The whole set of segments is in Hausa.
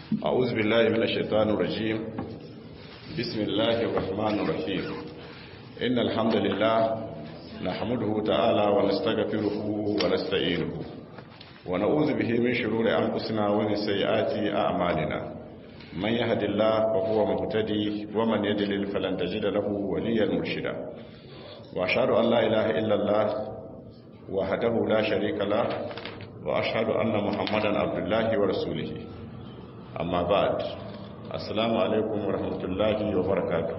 أعوذ بالله من الشيطان الرجيم بسم الله الرحمن الرحيم إن الحمد لله نحمده تعالى ونستغفره ونستعينه ونعوذ به من شرور أنفسنا ومن سيئات أعمالنا من يهد الله فهو مهتدي ومن يدلل فلن تجد له وليا مرشدا وأشهد أن لا إله إلا الله وحده لا شريك له وأشهد أن محمدا عبد الله ورسوله أما بعد السلام عليكم ورحمة الله وبركاته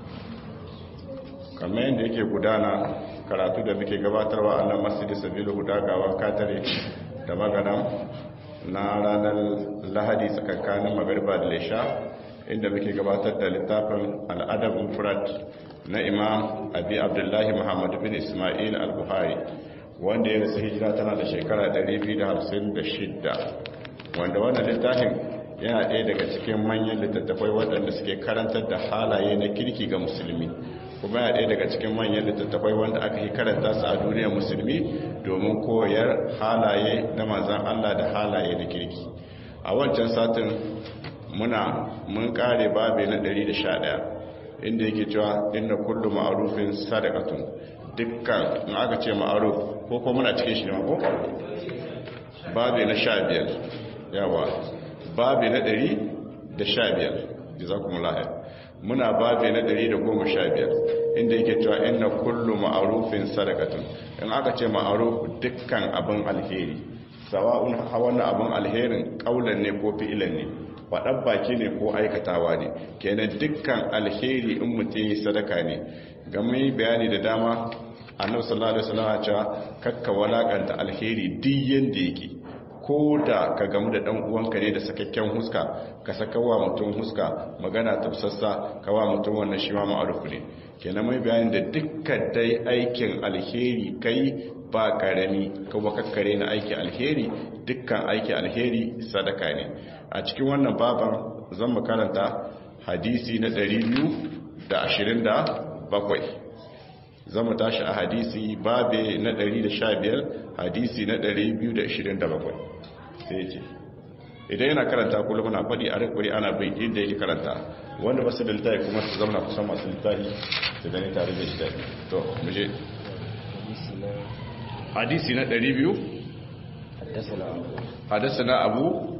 kamar yadda yake gudana karatu da muke gabatarwa a nan masjidi sabilu hudagawa katare da magana na ranar lahadi tsakankanin magarba da lesha inda muke gabatar da littafin al'adab mufrad na imam abi abdullahi muhammad bin ismail al-buhari wanda ya rasu hijira tana da shekara 256 wanda wannan littafin yana ɗaya daga cikin manyan littattafai waɗanda suke karantar da halaye na kirki ga musulmi kuma yana ɗaya daga cikin manyan littattafai wanda aka yi karanta su a duniyar musulmi domin koyar halaye na manzan Allah da halaye na kirki a wancan satin muna mun kare babe na 111 inda yake cewa inda kullu ma'arufin sadaqatun dukkan in aka ce ma'aruf ko kuma muna cikin shi ne ko babe na 15 yawa babe na 115 jazakumullahu muna babe na 115 inda yake cewa inna kullu ma'arufin sadaqatun in aka ce ma'aruf dukkan abin alheri sawa'un wannan abin alherin kaulan ne ko fi'ilan ne faɗan baki ne ko aikatawa ne kenan dukkan alheri in mutum yi sadaka ne game bayani da dama annabi sallallahu alaihi wasallam ya cewa kakka walakanta alheri duk yanda yake ko da ka gamu da dan uwanka ne da sakakken huska ka saka wa mutum huska magana tafsassa ka wa mutum wannan shi ma ma'arufu ne kenan mai bayani da dukkan dai aikin alheri kai ba karami kuma kakkare na aiki alheri dukkan aiki alheri sadaka ne a cikin wannan baban zan mu karanta hadisi na 227 zan mu tashi a hadisi babe na 115 hadisi na 227 sai ce idan yana karanta kullum na faɗi a rikuri ana bai inda yake karanta wanda ba su da littafi kuma su zama kusan masu littafi su gani tare da shi to muje hadisi na 200 حدثنا أبو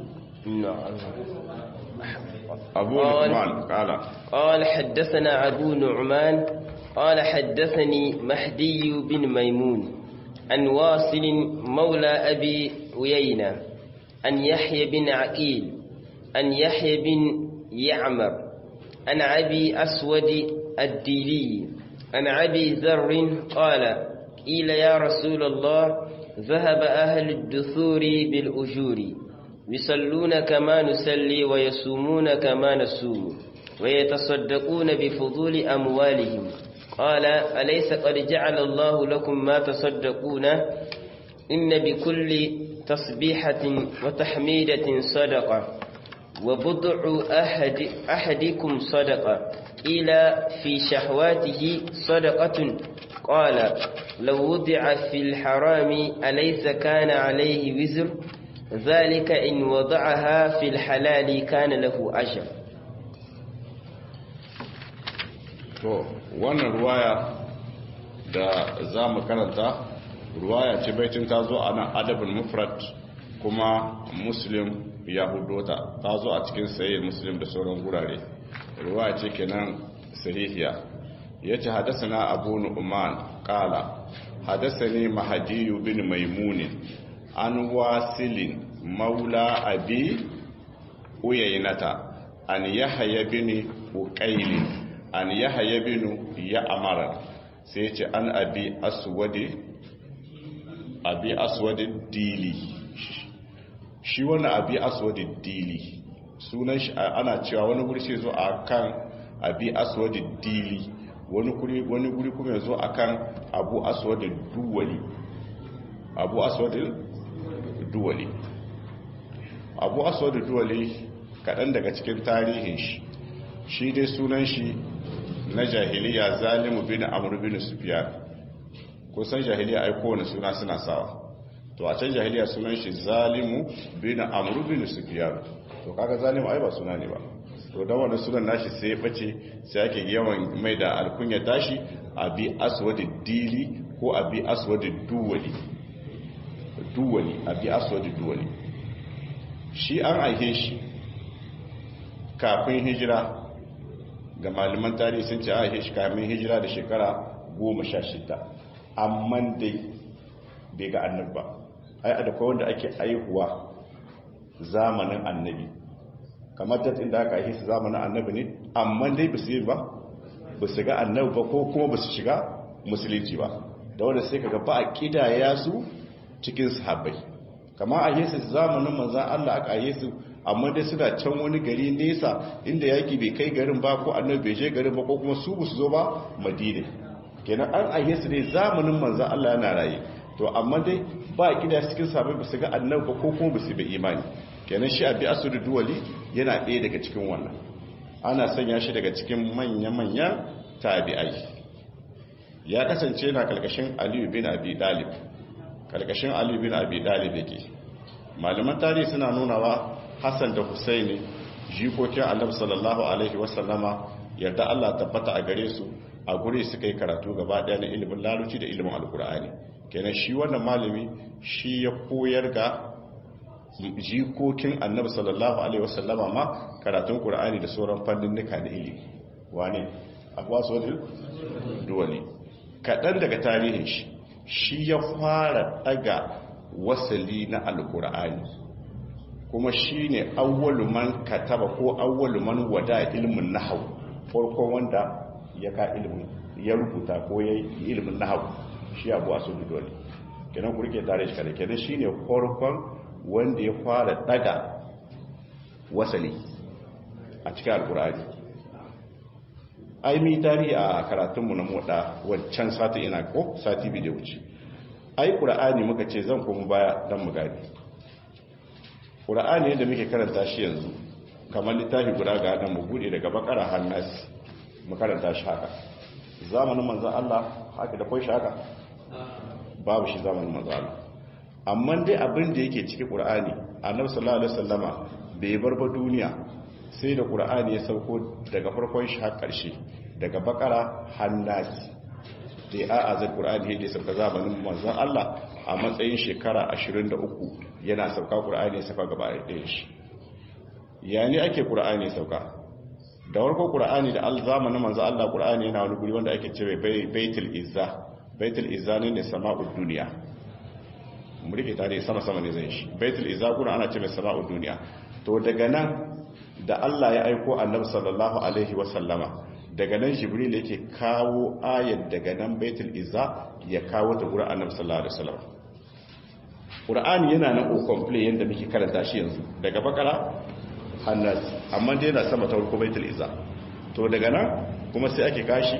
أبو نعمان قال قال حدثنا أبو نعمان قال حدثني مهدي بن ميمون عن واصل مولى أبي ويينة عن يحيى بن عقيل عن يحيى بن يعمر عن أبي أسود الديلي عن أبي ذر قال قيل يا رسول الله ذهب أهل الدثور بالأجور يصلون كما نسلي ويصومون كما نصوم ويتصدقون بفضول أموالهم قال أليس قد جعل الله لكم ما تصدقون إن بكل تصبيحة وتحميدة صدقة وبضع أحد أحدكم صدقة إلى في شهواته صدقة قال لو وضع في الحرام أليس كان عليه وزر ذلك إن وضعها في الحلال كان له أجر to wannan ruwaya da za mu karanta ruwaya ce baitin ta zo a nan adabin mufrad kuma muslim ya hudota ta zo a cikin sayi muslim da sauran gurare ruwaya ce kenan sahihiya ya ce hadasana abu nu'man kala hadasani mahadiyu bin maimunin an wasilin maula abi uyaynata an yahya bin uqailin an yahya bin ya'mar sai ce an abi aswadi abi aswadi dili shi wannan abi aswadi dili sunan shi ana cewa wani guri sai zo akan abi aswadi dili wani guri wani guri kuma yazo akan abu aswadi duwali abu aswadi duwali abu aswadi duwali kadan daga cikin tarihin shi shi dai sunan shi na jahiliya zalimu bin amr bin sufyan kusan jahiliya ai kowane suna suna sawa to a can jahiliya sunan shi zalimu bin amr bin sufyan to kaga zalimu ai ba suna ne ba to dan wannan sunan nashi sai ya bace sai ake yawan mai da alkunya tashi abi aswadi dili ko abi aswadi duwali duwali abi aswadi duwali shi an aihe shi kafin hijira ga malaman tarihi sun ce aihe shi kafin hijira da shekara goma sha shida amma dai bai ga annabi ba ai da wanda ake aihuwa zamanin annabi kamar ta inda aka aihe su zamanin annabi ne amma dai ba su yi ba ba su ga annabi ba ko kuma ba su shiga musulunci ba da wanda sai kaga ba a kidaya su cikin sahabbai kamar a yesu zamanin manzan Allah aka yesu amma dai suna can wani gari nesa inda yaki bai kai garin ba ko annabi bai je garin ba ko kuma su su zo ba madina kenan an a yesu dai zamanin manzan Allah yana raye to amma dai ba kida cikin sahabbai ba su ga annabi ba ko kuma ba su bai imani kenan shi abi asudu duwali yana ɗaya daga cikin wannan ana sanya shi daga cikin manya-manyan tabi'ai ya kasance na kalkashin aliyu bin abi dalib kalkashin Ali bin Abi Talib yake malaman tarihi suna nunawa Hassan da Husaini jikokin Annabi sallallahu alaihi wasallama yarda Allah tabbata a gare su a gure suka yi karatu gaba daya na ilimin laluci da ilimin alkur'ani kenan shi wannan malami shi ya koyar ga jikokin Annabi sallallahu alaihi wasallama ma karatun Qur'ani da sauran fanninnika da ilimi wane Abbas wadil duwali kadan daga tarihin shi shi ya fara daga wasali na alkur'ani kuma shi ne man kataba ko man wada ilimin nahau farko wanda ya ka ilimin ya rubuta ko ya yi ilimin nahau shi abu a sun dole kenan ku rike tare shi kada kenan shi ne farkon wanda ya fara daga wasali a cikin alkur'ani ai mi tarihi a karatunmu na moda wancan sati ina ko sati biyu da wuce ai qur'ani muka ce zan kuma baya dan mu gani qur'ani yadda muke karanta shi yanzu kamar littafi guda ga nan mu bude daga bakara hannas mu karanta shi haka zamanin manzon Allah haka da kai shi haka babu shi zamanin manzon Allah amma dai abin da yake cikin qur'ani annabi sallallahu alaihi wasallama bai bar ba duniya sai da ƙura'ani ya sauko daga farkon shi har ƙarshe daga bakara hannasi da ya azar ƙura'ani yadda ya sauka zamanin manzan Allah a matsayin shekara 23 yana sauka ƙura'ani ya sauka gaba ɗaya shi ya ne ake ƙura'ani ya sauka da warko ƙura'ani da zamanin manzan Allah ƙura'ani yana wani guri wanda ake cewa baitul izza baitul izza ne ne sama'ud duniya mu rike tare sama-sama ne zai shi baitul izza kuna ana ce mai sama'ud duniya to daga nan da Allah ya aiko annabi sallallahu alaihi wasallama daga nan jibril yake kawo ayat daga nan baitul izza ya kawo ta gurin annabi sallallahu alaihi wasallam qur'ani yana nan o complete yanda muke karanta shi yanzu daga bakara hannas amma dai yana sama ta farko baitul izza to daga nan kuma sai ake kashi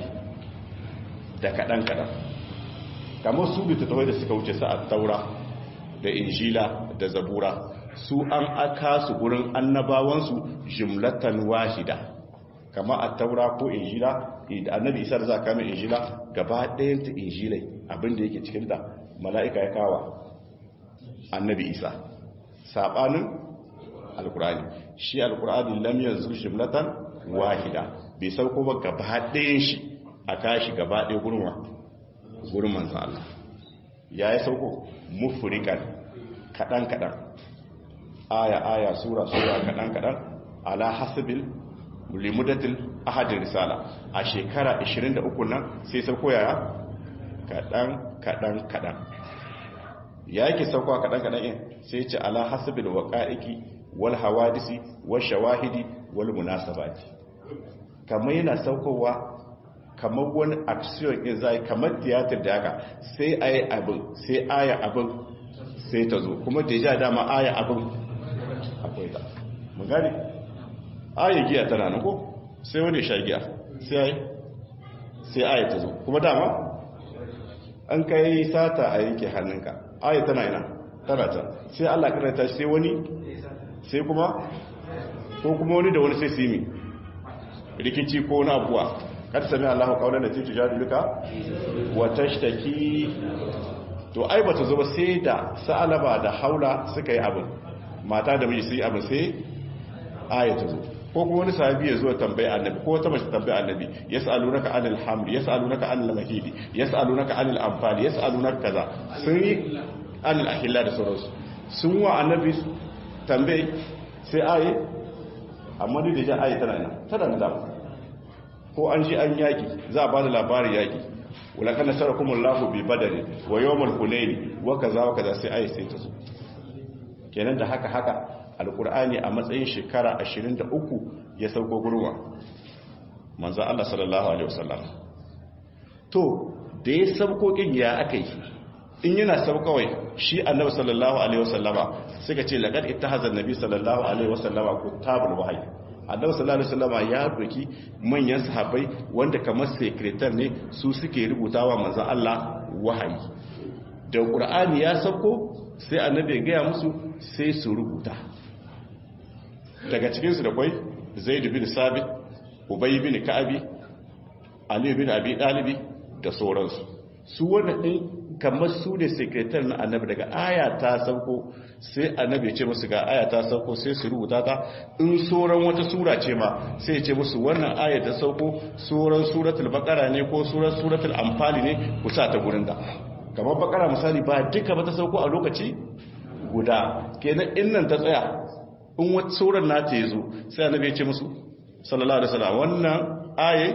da kadan kadan kamar su bita tawai da suka wuce sa at-taura da injila da zabura su an aka su gurin annabawansu jumlatan wahida kama a taura ko injila da annabi isa da za a kama injila gaba ɗayan ta injilai abinda yake cikin da mala'ika ya kawa annabi isa saɓanin alkurani shi alkurani lam yanzu jumlatan wahida bai sauko ba gaba ɗayan shi a kashi gaba ɗaya gurin wa gurin manzan Allah ya yi sauko mufurikan kaɗan-kaɗan aya-aya sura-sura kaɗan-kaɗan ala hasabin limudatil ahadin risala a shekara 23 nan sai sauko yaya kaɗan-kaɗan-kaɗan ya yake sauko a kaɗan-kaɗan yin sai ce ala hasabin waƙa'iki wal hawadisi wal shawahidi wal munasabati kamar yana saukowa kamar wani action in zai kamar tiyatar da haka sai ayi abin sai aya abin sai ta zo kuma da ja dama aya abin akwai ta mun gane aya giya tana nan ko sai wani sha giya sai sai aya ta zo kuma dama an kai sata a yanke hannunka aya tana ina tana ta sai Allah karanta sai wani sai kuma ko kuma wani da wani sai su yi rikici ko na abuwa kada sami Allah kaunar da titu jadiluka wa tashtaki to ai bata zo ba sai da sa'alaba da haula suka yi abin mata da miji su yi abin sai aya ta zo ko kuma wani sahabi ya zo tambaya annabi ko wata mace tambaya annabi yas'alunaka anil hamd yas'alunaka anil mahidi yas'alunaka anil anfal yas'alunaka kaza sun yi anil ahilla da sauransu sun wa annabi tambaye sai aye amma duk da ja aye tana nan tana da ko an ji an yaki za a ba da labarin yaki wulakan nasarakumullahu bi badari wa yawmal hunaini wa kaza wa kaza sai aye sai ta zo kenan da haka haka alkur'ani a matsayin shekara 23 ya sauko gurwa manzo Allah sallallahu alaihi wasallam to da ya sauko kin ya akai in yana saukawai shi annabi sallallahu alaihi wasallama suka ce laqad ittahaza annabi sallallahu alaihi wasallama kutabul wahyi annabi sallallahu alaihi wasallama ya doki manyan sahabbai wanda kamar secretary ne su suke rubutawa manzo Allah wahayi da qur'ani ya sauko sai annabi ya gaya musu sai su rubuta daga cikinsu da kwai zaid bin sabit ubay bin ka'abi ali bin abi dalibi da sauransu su wannan din kamar su ne sekretar na annabi daga aya ta sauko sai annabi ya ce musu ga aya ta sauko sai su rubuta ta in sauran wata sura ce ma sai ya ce musu wannan aya ta sauko sauran suratul baqara ne ko sauran suratul anfal ne ku sa ta gurin da kamar bakara misali ba duka ba ta sauko a lokaci guda kenan in nan ta tsaya in wata sauran nata ya zo sai annabi ya ce musu sallallahu alaihi wasallam wannan aye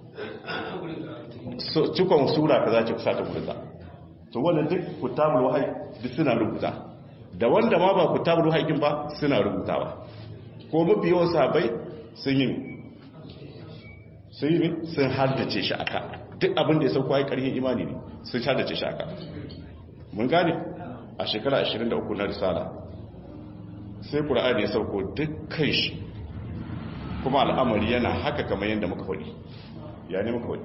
cikon sura ka za ce kusa ta guda to wannan duk kutabul wahyi duk suna rubuta da wanda ma ba kutabul wahyi ba suna rubutawa ko mafi yawan sahabbai sun yi sun yi sun haddace shi aka duk abin da ya sauko ai karhin imani ne sun haddace shi aka mun gane a shekara 23 na risala sai ƙura'ani ya sauko dukkan shi kuma al'amari yana haka kamar yadda muka faɗi ya ne muka faɗi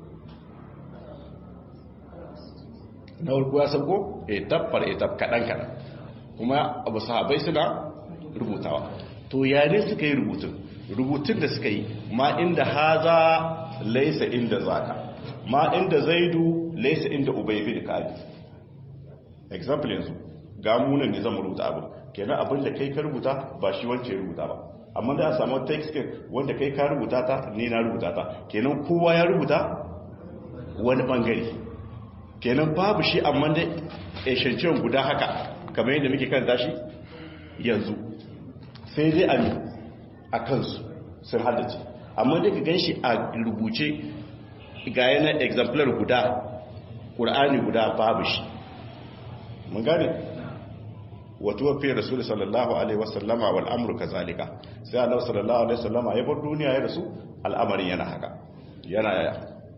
na warko ya sauko etap par etap kaɗan-kaɗan kuma abu sahabai suna rubutawa to yare suka yi rubutun rubutun da suka yi ma inda haza laisa inda zaka ma inda zaidu laisa inda ubaibi da kabi example yanzu ga munan ne zama rubuta abu kenan abin da kai ka rubuta ba shi wance ya rubuta ba amma da a samu text wanda kai ka rubuta ta ni na rubuta ta kenan kowa ya rubuta wani bangare kenan babu shi amma da eshanciyar guda haka kamar yadda muke kan tashi yanzu sai dai ami a kansu sun haddace amma da ka gan shi a rubuce ga yana exemplar guda ƙur'ani guda babu shi mun gane wato wafi rasul sallallahu alaihi wasallama wal amru kazalika sai Allah sallallahu alaihi wasallama ya bar duniya ya rasu al'amarin yana haka yana yaya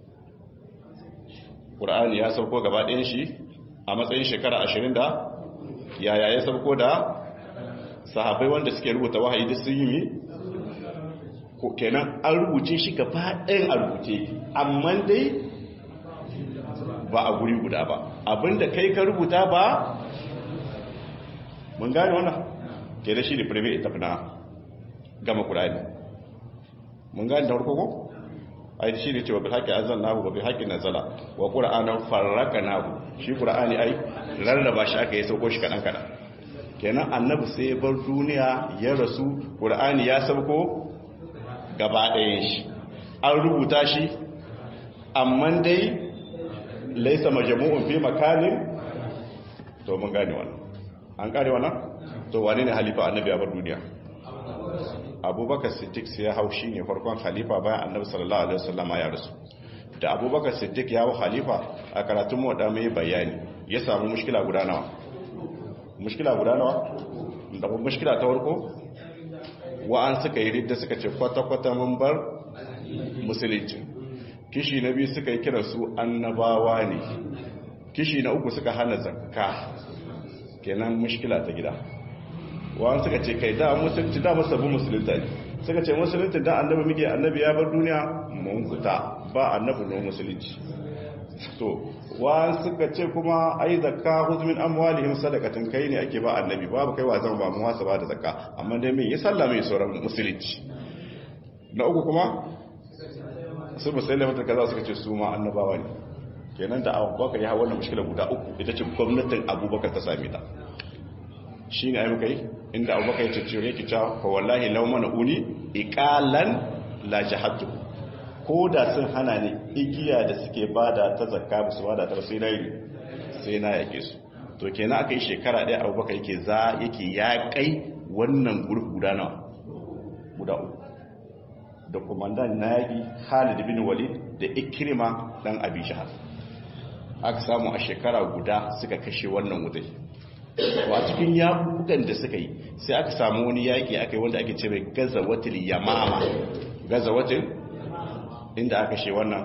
Qur'ani ya sauko gaba ɗayan shi a matsayin shekara 20 da yaya ya sauko da sahabbai wanda suke rubuta wahayi duk sun yi mi ko kenan an rubuce shi gaba ɗayan a rubuce amma dai ba a guri guda ba abinda kai ka rubuta ba mun gane wannan ke da shi ne firme ita fi na gama ƙura'ani mun gane da harko ko? ai shi ne cewa bi haƙi azan nahu ba bi haƙi nazala wa ƙura'anan farraka nahu shi ƙura'ani ai rarraba shi aka yi sauko shi kaɗan-kaɗan kenan annabi sai bar duniya ya rasu ƙura'ani ya sauko gaba ɗayan shi an rubuta shi amma dai laisa majamu'un fi makanin to mun gane wannan an kare wannan to wane ne halifa annabi a bar duniya abubakar siddiq sai ya hau shi ne farkon halifa bayan annabi sallallahu alaihi wasallama ya rasu da abubakar siddiq ya hau halifa a karatun mu da mai bayani ya samu mushkila guda nawa mushkila guda nawa da mushkila ta farko wa'an suka yi ridda suka ce kwata-kwata mun bar musulunci kishi na biyu suka yi kira su annabawa ne kishi na uku suka hana zakka kenan mushkila ta gida wa'an suka ce kai da musulunci da masabbin musulunta ne suka ce musulunci da annabi muke annabi ya bar duniya mun fita ba annabi no musulunci to wa'an suka ce kuma ai zakka huzmin amwalihim sadaqatan kai ne ake ba annabi babu kai wa zan ba mu wasa ba da zakka amma dai me ya salla mai sauran musulunci na uku kuma su musulmai ta kaza suka ce su ma annabawa ne kenan da abubakar ya hawa wannan mushkila guda uku ita ce gwamnatin abubakar ta same ta shi ne ayyuka yi inda abubakar ya ciccire ki cewa fa wallahi law mana uni iqalan la jahatu ko da sun hana ni igiya da suke bada ta zakka ba su bada ta sai na yi sai na yake su to kenan aka yi shekara ɗaya abubakar yake za yake ya kai wannan gurfi guda nawa guda uku da kumandan na yaƙi khalid bin walid da ikirma ɗan abi jihar aka samu a shekara guda suka kashe wannan wutai a cikin yaƙuƙan da suka yi sai aka samu wani yaƙi aka yi wanda ake ce mai gazawatil yamama gazawatil inda aka kashe wannan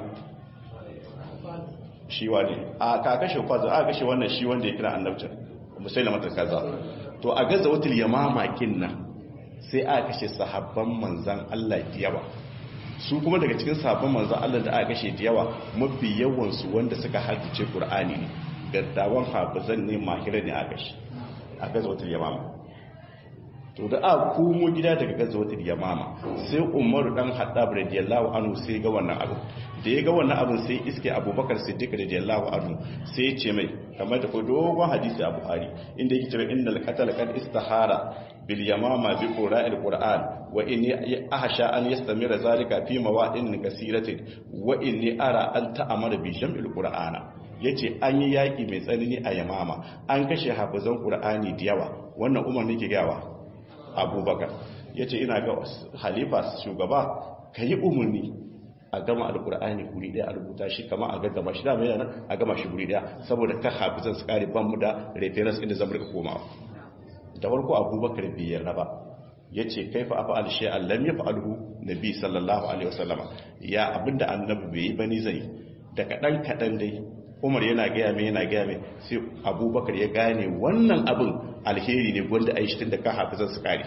shi wani a ka kashe kwazo aka kashe wannan shi wanda ya kira annabcin musailama ta kaza to a gazawatil yamama kin nan sai aka kashe sahabban manzan Allah da yawa su kuma daga cikin sahabban manzan Allah da aka kashe da yawa mafi yawansu wanda suka haddace Qur'ani ne gaddawan hafizan ne mahira ne aka kashe a gazawatul yamama to da aka komo gida daga gazawatul yamama sai Umar dan Haddab radiyallahu anhu sai ga wannan abu da ya ga wannan abin sai iske Abubakar Siddiq radiyallahu anhu sai ya ce mai kamar da ko dogon hadisi a Buhari inda yake cewa innal qatl qad istahara bil yamama bi qura'il qur'an wa inni ahsha an yastamira zalika fi mawadin kasiratin wa inni ara an ta'amara bi jam'il qur'ana yace an yi yaki mai tsanani a yamama an kashe hafizan qur'ani da yawa wannan umar ne ke gawa abubakar yace ina ga halifa shugaba kayi umurni a gama alkur'ani guri daya a rubuta shi kama a gaggama shi da mai yana a gama shi guri daya saboda ka hafizan su kare ban mu da reference inda zan rika komawa da farko abubakar bai yarda ba ya ce kai fa afa alshe allam ya fa'alhu nabi sallallahu alaihi wasallama ya abinda annabi bai yi bani zai da kadan kadan dai umar yana gaya mai yana gaya mai sai abubakar ya gane wannan abin alheri ne gwanda aishi tun da ka hafizan su kare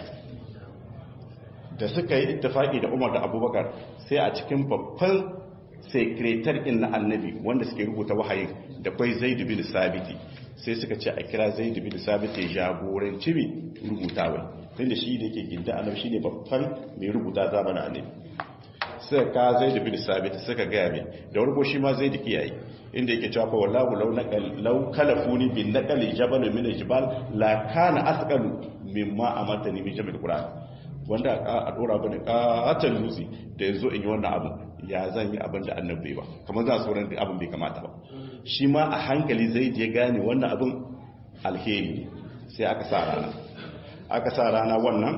da suka yi ittifaki da umar da abubakar sai a cikin babban sekretar in na annabi wanda suke rubuta wahayin da kwai zaidu bin sabiti sai suka ce a kira zaidu bin sabiti jagoranci mai rubutawai tun da shi da yake ginda annabi shi ne babban mai rubuta zamanin annabi suka ka zaidu bin sabiti suka gaya mai da warko shi ma zaidu kiyaye inda yake cewa fa wallahu law naqal law kalafuni bin naqali jabal min aljibal la kana asqalu mimma amatani min jabal qur'an wanda a dora bane katon dutse da yanzu in yi wannan abin ya zan yi abin da annabi ba kamar za su wurin da abin bai kamata ba shi ma a hankali zai je gane wannan abin alheri sai aka sa rana aka sa rana wannan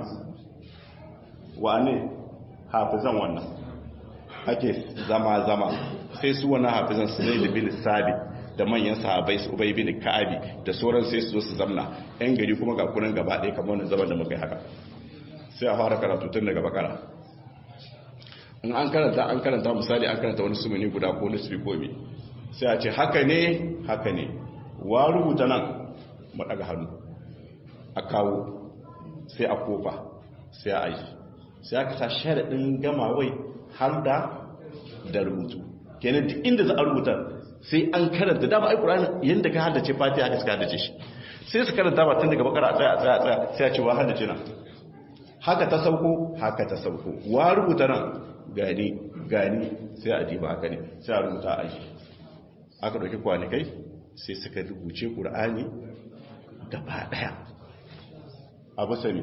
wane hafizan wannan ake zama zama sai su wannan hafizan su zai libin sabi da manyan sahabai su ubai bin ka'abi da sauran sai su zo su zamna yan gari kuma ga kunan gaba ɗaya kamar wannan zaman da muka yi haka sai a fara karatu tun daga bakara in an karanta an karanta misali an karanta wani sumuni guda ko nisbi ko bi sai a ce haka ne haka ne wa rubuta nan mu daga hannu a kawo sai a kofa sai a aji sai aka sa sharaɗin gama wai har da da rubutu kenan duk inda za a rubuta sai an karanta dama ai ƙur'ani yadda ka haddace fatiha aka suka haddace shi sai su karanta ba tun daga bakara a tsaya a tsaya a tsaya sai a ce wa haddace nan haka ta sauko haka ta sauko wa rubuta nan gani gani sai a diba haka ne sai a rubuta a yi aka ɗauki kwanakai sai suka rubuce ƙur'ani gaba ɗaya abu sani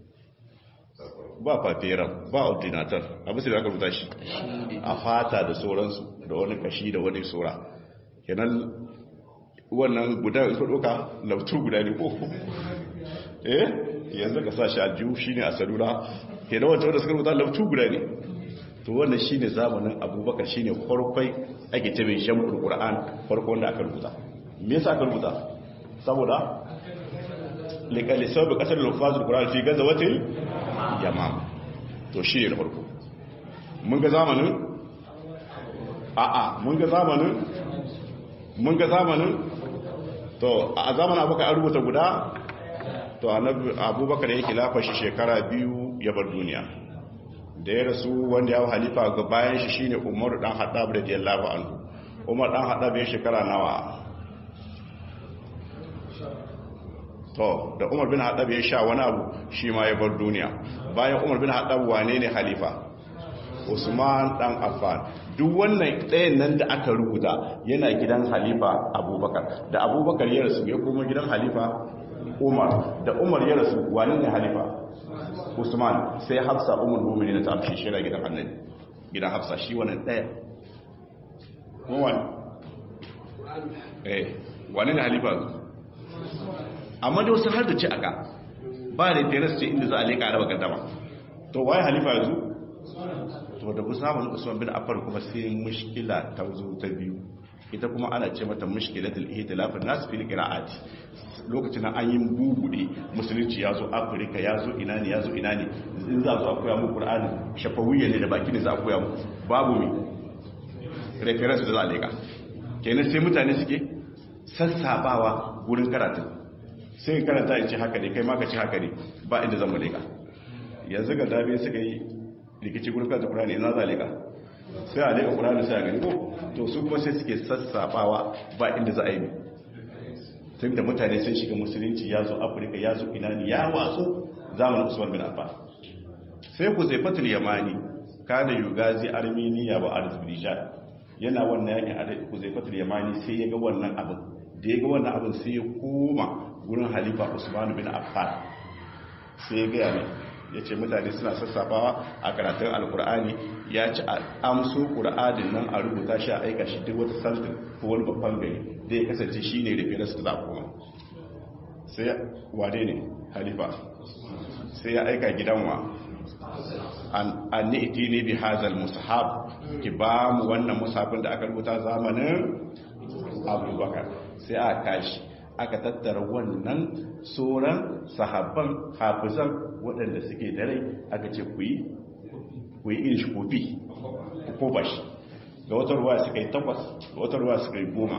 ba faferan ba ordinator abu sani aka rubuta shi a fata da sauransu da wani kashi da wani tsora kenan wannan guda ika ɗauka lautu guda ne ko eh yanzu ka sa shi aljihu shi ne a salula ke da wata wadda suka rubuta laftu guda ne to wannan shi ne zamanin abubakar shi ne farkwai ake ce mai shan ƙur'an farko wanda aka rubuta me yasa aka rubuta saboda likalisau da kasar lufazin ƙur'an fi gaza wata yamma to shi ne na farko mun ga zamanin a'a mun ga zamanin mun ga zamanin to a zamanin abokan an rubuta guda to abubakar ya kilafa shi shekara biyu ya bar duniya da ya rasu wanda ya halifa ga bayan shi shine umaru dan haddab da jallahu anhu umar dan haddab ya shekara nawa to da umar bin haddab ya sha wani abu shi ma ya bar duniya bayan umar bin haddab wane ne halifa usman dan affan duk wannan ɗayan nan da aka rubuta yana gidan halifa abubakar da abubakar ya rasu ya koma gidan halifa umar da umar ya rasu wani ne halifa usman sai hafsa umar mumini ta amshe shi gidan annabi gidan hafsa shi wannan daya wani eh wani ne halifa amma da wasu har da ci aka ba da teras ce inda za a leƙa raba gardama to waye halifa yanzu to da musamman usman bin affan kuma sai mushkila ta zo ta biyu ita kuma ana ce mata mushkilatul ihtilaf an-nas fil qira'ati lokacin an yi bubude musulunci ya zo afirka ya zo ina ne ya zo ina ne in za a koya mu qur'ani shafawiyya ne da baki ne za a koya mu babu mi reference da za a leka kenan sai mutane suke sassabawa wurin karatu sai karanta ya ce haka ne kai ma ka ce haka ne ba inda zan mu leka yanzu ga dabe suka yi rikici gurin karanta qur'ani ina za a leka sai a leka qur'ani sai a gani ko to su kuma sai suke sassabawa ba inda za a yi tun da mutane sun shiga musulunci ya zo afirka ya zo ina ne ya watsu zamanin usman bin affan sai ku zai fatul yamani kada yugazi armeniya wa azerbaijan yana wannan yakin a ku zai fatul yamani sai ya ga wannan abin da ya ga wannan abin sai ya koma gurin halifa usman bin affan sai ya gaya mai ya ce mutane suna sassafawa a karatun alkur'ani ya ci a amso ƙura'adin nan a rubuta shi a aika shi duk wata saltin ko wani babban gari da ya kasance shi ne da firas da kuma sai wade ne halifa sai ya aika gidan wa an ni iti ne bi hazal musahab ki ba mu wannan musafin da aka rubuta zamanin abubakar sai a kashi aka tattara wannan sauran sahabban hafizan waɗanda suke da rai aka ce ku yi ku yi irin shi kofi ko ba shi ga wata ruwa suka yi takwas ga wata ruwa suka yi goma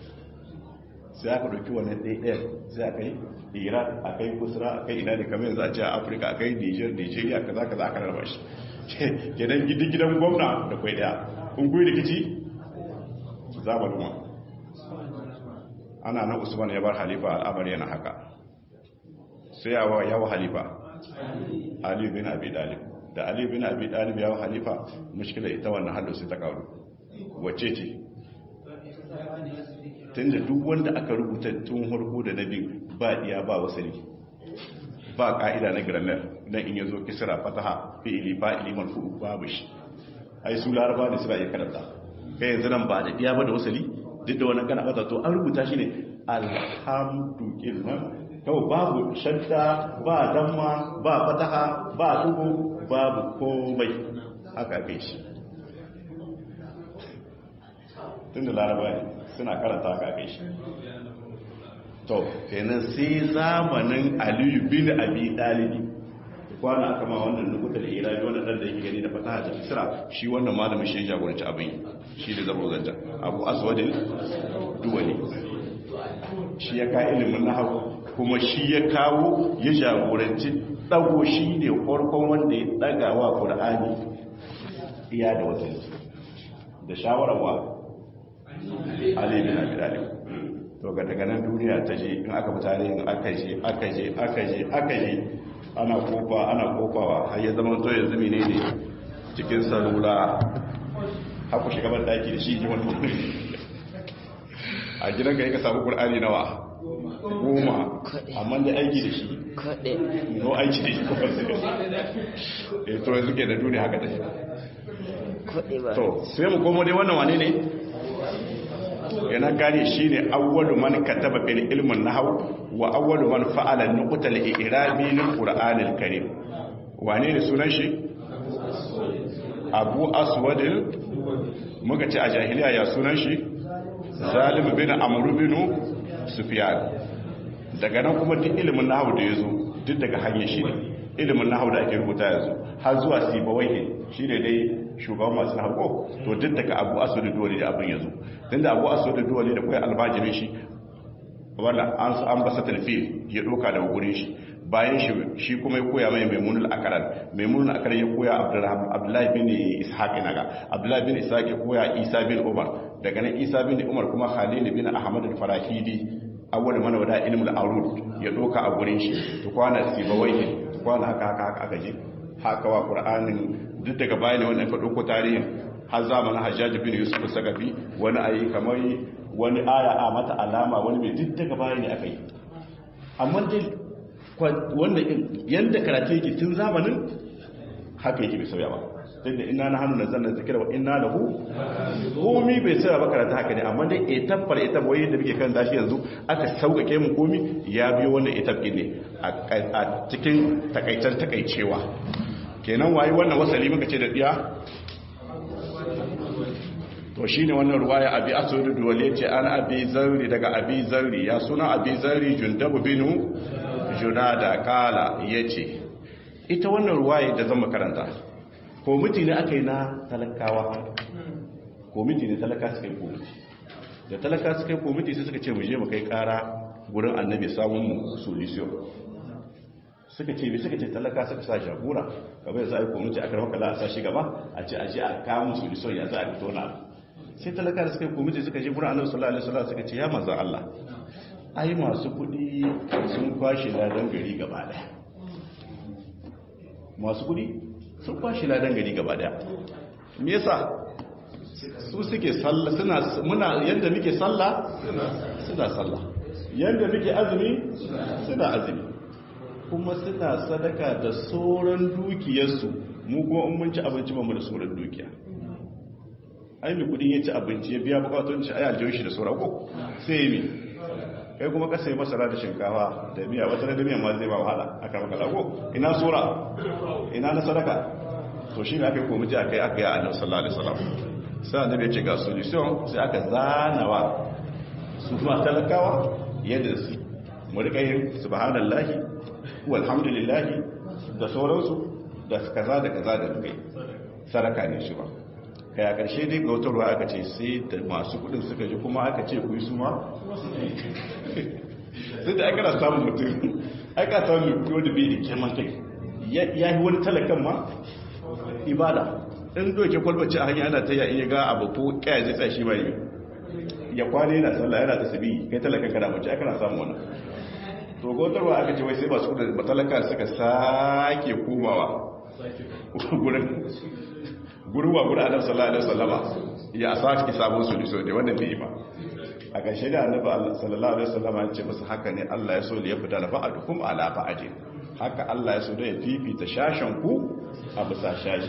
sai aka ɗauki wannan ɗaya sai aka yi iran a kai kusura a kai ina da kamar yanzu a ce a afirka a kai niger nigeria ka za ka za ka rarraba shi gidan gidan gwamna da kwai ɗaya kun kuyi rikici za mu duma ana nan usman ya bar halifa al'amari yana haka sai yawa yawa halifa ali bin abi dalib da ali bin abi dalib yawa halifa mushkila ita wannan hallo sai ta karu wacce ce tunda duk wanda aka rubuta tun harko da nabi ba iya ba wasali ba ka'ida na grammar dan in yazo kisra fataha fi'ili fa'ili marfu babu shi ai su laraba ne suna iya karanta kai yanzu nan ba da iya ba da wasali duk da wani kana fata to an rubuta shi ne alhamdulillah kawai babu shadda ba damma ba fataha ba dugu babu komai haka kai shi tun da laraba ne suna karanta haka kai shi to kenan sai zamanin aliyu bin abi dalibi kwana aka ma wannan nukuta da irabi wannan dan da yake gani da fataha da kisra shi wannan malamin shi ya jagoranci abin shi da zabo zanta abu aswadin duwali shi ya ka ilimin nahawu kuma shi ya kawo ya jagoranci dago shi ne farkon wanda ya daga wa qur'ani iya da wata da shawarar wa ali bin abi talib to ga daga nan duniya ta je in aka mutane in aka je aka je aka je aka je ana kofa ana kofawa har ya zama to yanzu menene cikin salula haku shiga ban daki da shi wani a gidan ka yi ka samu ƙur'ani nawa goma amma da aiki da shi no aiki da shi kuma su da to yanzu ke da duniya haka da shi to sai mu komo dai wannan wane ne yana gane shi ne awwalu man kataba bil ilmin nahw wa awwalu man fa'ala nuqtal i'rabi lil qur'anil karim wane ne sunan shi abu aswadin muka ce a jahiliya ya sunan shi zalim bin amru bin sufyan daga nan kuma duk ilimin nahwu da yazo duk daga hanyar shi ne ilimin nahwu da ake rubuta yanzu har zuwa sibawai shine dai shugaban masu nahwu to duk daga abu aswad duwali da abin yazo tunda abu aswad duwali da kai albajirin shi wanda an su an basa talfil ya doka daga gurin shi bayan shi shi kuma ya koya mai maimunul akaran maimunul akaran ya koya abdullahi bin ishaq naga abdullahi bin ishaq ya koya isa bin umar daga nan isa bin umar kuma khalil bin ahmad al-farahidi awwal man wada ilmul arud ya doka a gurin shi to kwana sibawai to kwana haka haka haka aka je haka wa qur'anin duk daga bayan wannan ka dauko tarihin har zamanin hajjaj bin yusuf sagafi wani ayi kamar wani aya a mata alama wani mai duk daga bayan ne aka yi amma dai wannan yanda karatu yake tun zamanin haka yake bai sauya ba sai da ina na hannu na zannan zikira wa ina lahu komi bai sauya ba karatu haka ne amma dai etab par etab wai da muke kan tashi yanzu aka sauƙaƙe mu komi ya biyo wannan etab din ne a cikin takaitar takaicewa kenan wayi wannan wasali muka ce da diya to shi ne wannan ruwaya abi asuri duwale ce an abi zarri daga abi zarri ya suna abi zarri jundabu binu junada kala ya ce ita wannan ruwaya da zama karanta komiti ne aka yi na talakawa komiti ne talaka suka yi komiti da talaka suka yi komiti sai suka ce mu je mu kai kara gurin annabi samun mu solution suka ce suka ce talaka suka sa shagura kamar za a yi komiti a karfa kala a sa shi gaba a ce a je a kawo solution ya za a fito na sai talaka da suka yi komiti suka je gurin annabi sallallahu alaihi wasallam suka ce ya manzon Allah ai masu kudi sun kwashe ladan gari gaba daya masu kudi sun kwashe ladan gari gaba daya me yasa su suke sallah suna muna yanda muke sallah suna sallah yanda muke azumi suna azumi kuma suna sadaka da sauran dukiyarsu mu kuma in mun ci abinci ba mu da sauran dukiya ai mai kudin ya ci abinci ya biya bukatun ci ai aljihun shi da sauran ko sai mi kai kuma ka sai masara da shinkafa da miya wata da miya ma zai ba wahala aka maka lago ina sura ina na sadaka to shi ne aka yi komiti aka yi aka yi annabi sallallahu alaihi wasallam sai annabi ya ce ga solution sai aka zanawa su ma talakawa yadda su mu rika yin subhanallahi walhamdulillahi da sauransu da kaza da kaza da kai sadaka ne shi ba kai a ƙarshe dai ga wutarwa aka ce sai da masu kudin suka ji kuma aka ce ku yi su ma sai da aka na samun mutum aka samun mutum wanda bai da kirman kai ya yi wani talakan ma ibada in doke kwalbaci a hanyar ana ta yi ga abu ko kaya zai tsashi ba yi ya kwane yana sallah yana ta sabi kai talakan kana mace aka na samun wannan to gotarwa aka ce wai sai masu kudin matalaka suka sake komawa gurin guruwa guda annabi sallallahu alaihi wasallama ya saki sabon solution ne wannan bai ba a ƙarshe da annabi sallallahu alaihi wasallama ya ce musu haka ne Allah ya so ya fita da fa'adukum ala fa'adi haka Allah ya so da ya fifita shashan ku a bisa shashi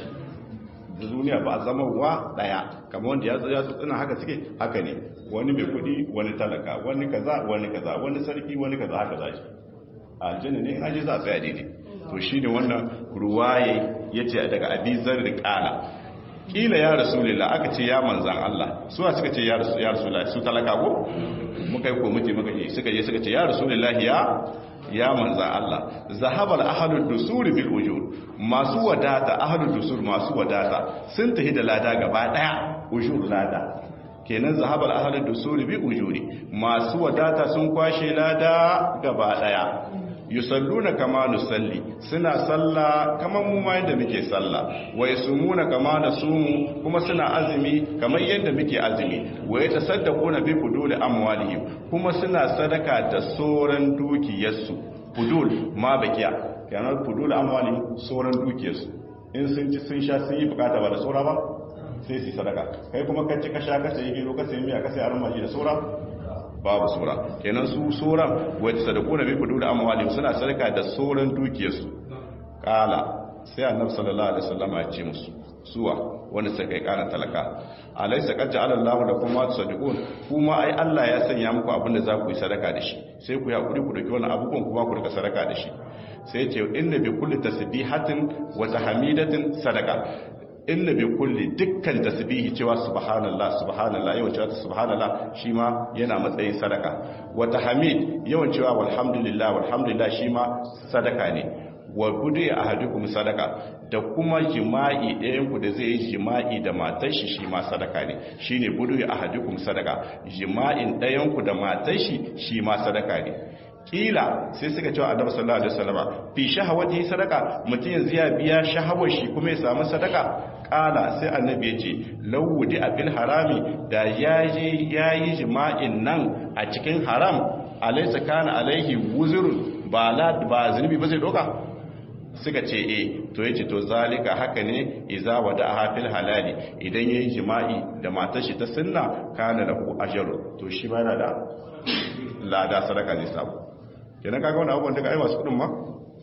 da duniya ba a zama wa daya kamar wanda ya tsaya su tsina haka suke haka ne wani mai kudi wani talaka wani kaza wani kaza wani sarki wani kaza haka za shi aljanna ne in aje za a tsaya daidai to shine wannan ruwaye yace daga abizar riqala kila ya rasulullah aka ce ya manzan Allah suwa suka ce ya rasulullah su talaka ko muka yi komiti muka yi suka je suka ce ya rasulullah ya ya manzan Allah zahabar ahlud dusur bil ujur masu wadata ahlud dusur masu wadata sun tafi da lada gaba daya ujur lada kenan zahabar ahlud dusur bil ujuri masu wadata sun kwashe lada gaba daya yusalluna kama nusalli suna salla kamar mu ma yadda muke salla wa yasumuna kama nasumu kuma suna azumi kamar yadda muke azumi wa yatasaddaquna bi fudul amwalihim kuma suna sadaka da soran dukiyarsu fudul ma bakiya kana fudul amwalihim soran dukiyarsu in sun ci sun sha sun yi bukata ba da sora ba sai su sadaka kai kuma ka ci ka sha ka sai gero ka sai miya ka sai armaji da sora babu sura kenan su suran wacce sadaku na biku da amwali suna sadaka da sauran dukiyarsu kala sai annabi sallallahu alaihi wasallam ya ce musu suwa wanda sai kai kana talaka alaysa qad ja'ala Allahu lakum ma tusaddiqun kuma ai Allah ya sanya muku abin da za ku yi sadaka da shi sai ku hakuri ku dauki wannan abubuwan kuma ku rika sadaka da shi sai ce inna bi kulli tasbihatin wa tahmidatin sadaka inna bi kulli dukkan tasbihi cewa subhanallah subhanallah yawan cewa subhanallah shi ma yana matsayin sadaka wa tahmid yawan cewa walhamdulillah walhamdulillah shi ma sadaka ne wa budu ahadukum sadaka da kuma jima'i ɗayan ku da zai yi jima'i da matar shi shi ma sadaka ne shine budu ahadukum sadaka jima'in ɗayan ku da matar shi shi ma sadaka ne kila sai suka cewa annabi sallallahu alaihi wasallam fi shahawati sadaka mutum yanzu ya biya shahawar shi kuma ya samu sadaka kala sai annabi ya ce lawudi abil harami da yaje yayi jima'in nan a cikin haram alaysa kana alaihi wuzurun ba la ba zunubi ba zai doka suka ce eh to yace to zalika haka ne iza wada hafil halali idan yayi jima'i da matar shi ta sunna kana lahu ajru to shi ba da lada sadaka zai samu kenan kaga wani abubuwan daga ai masu kudin ma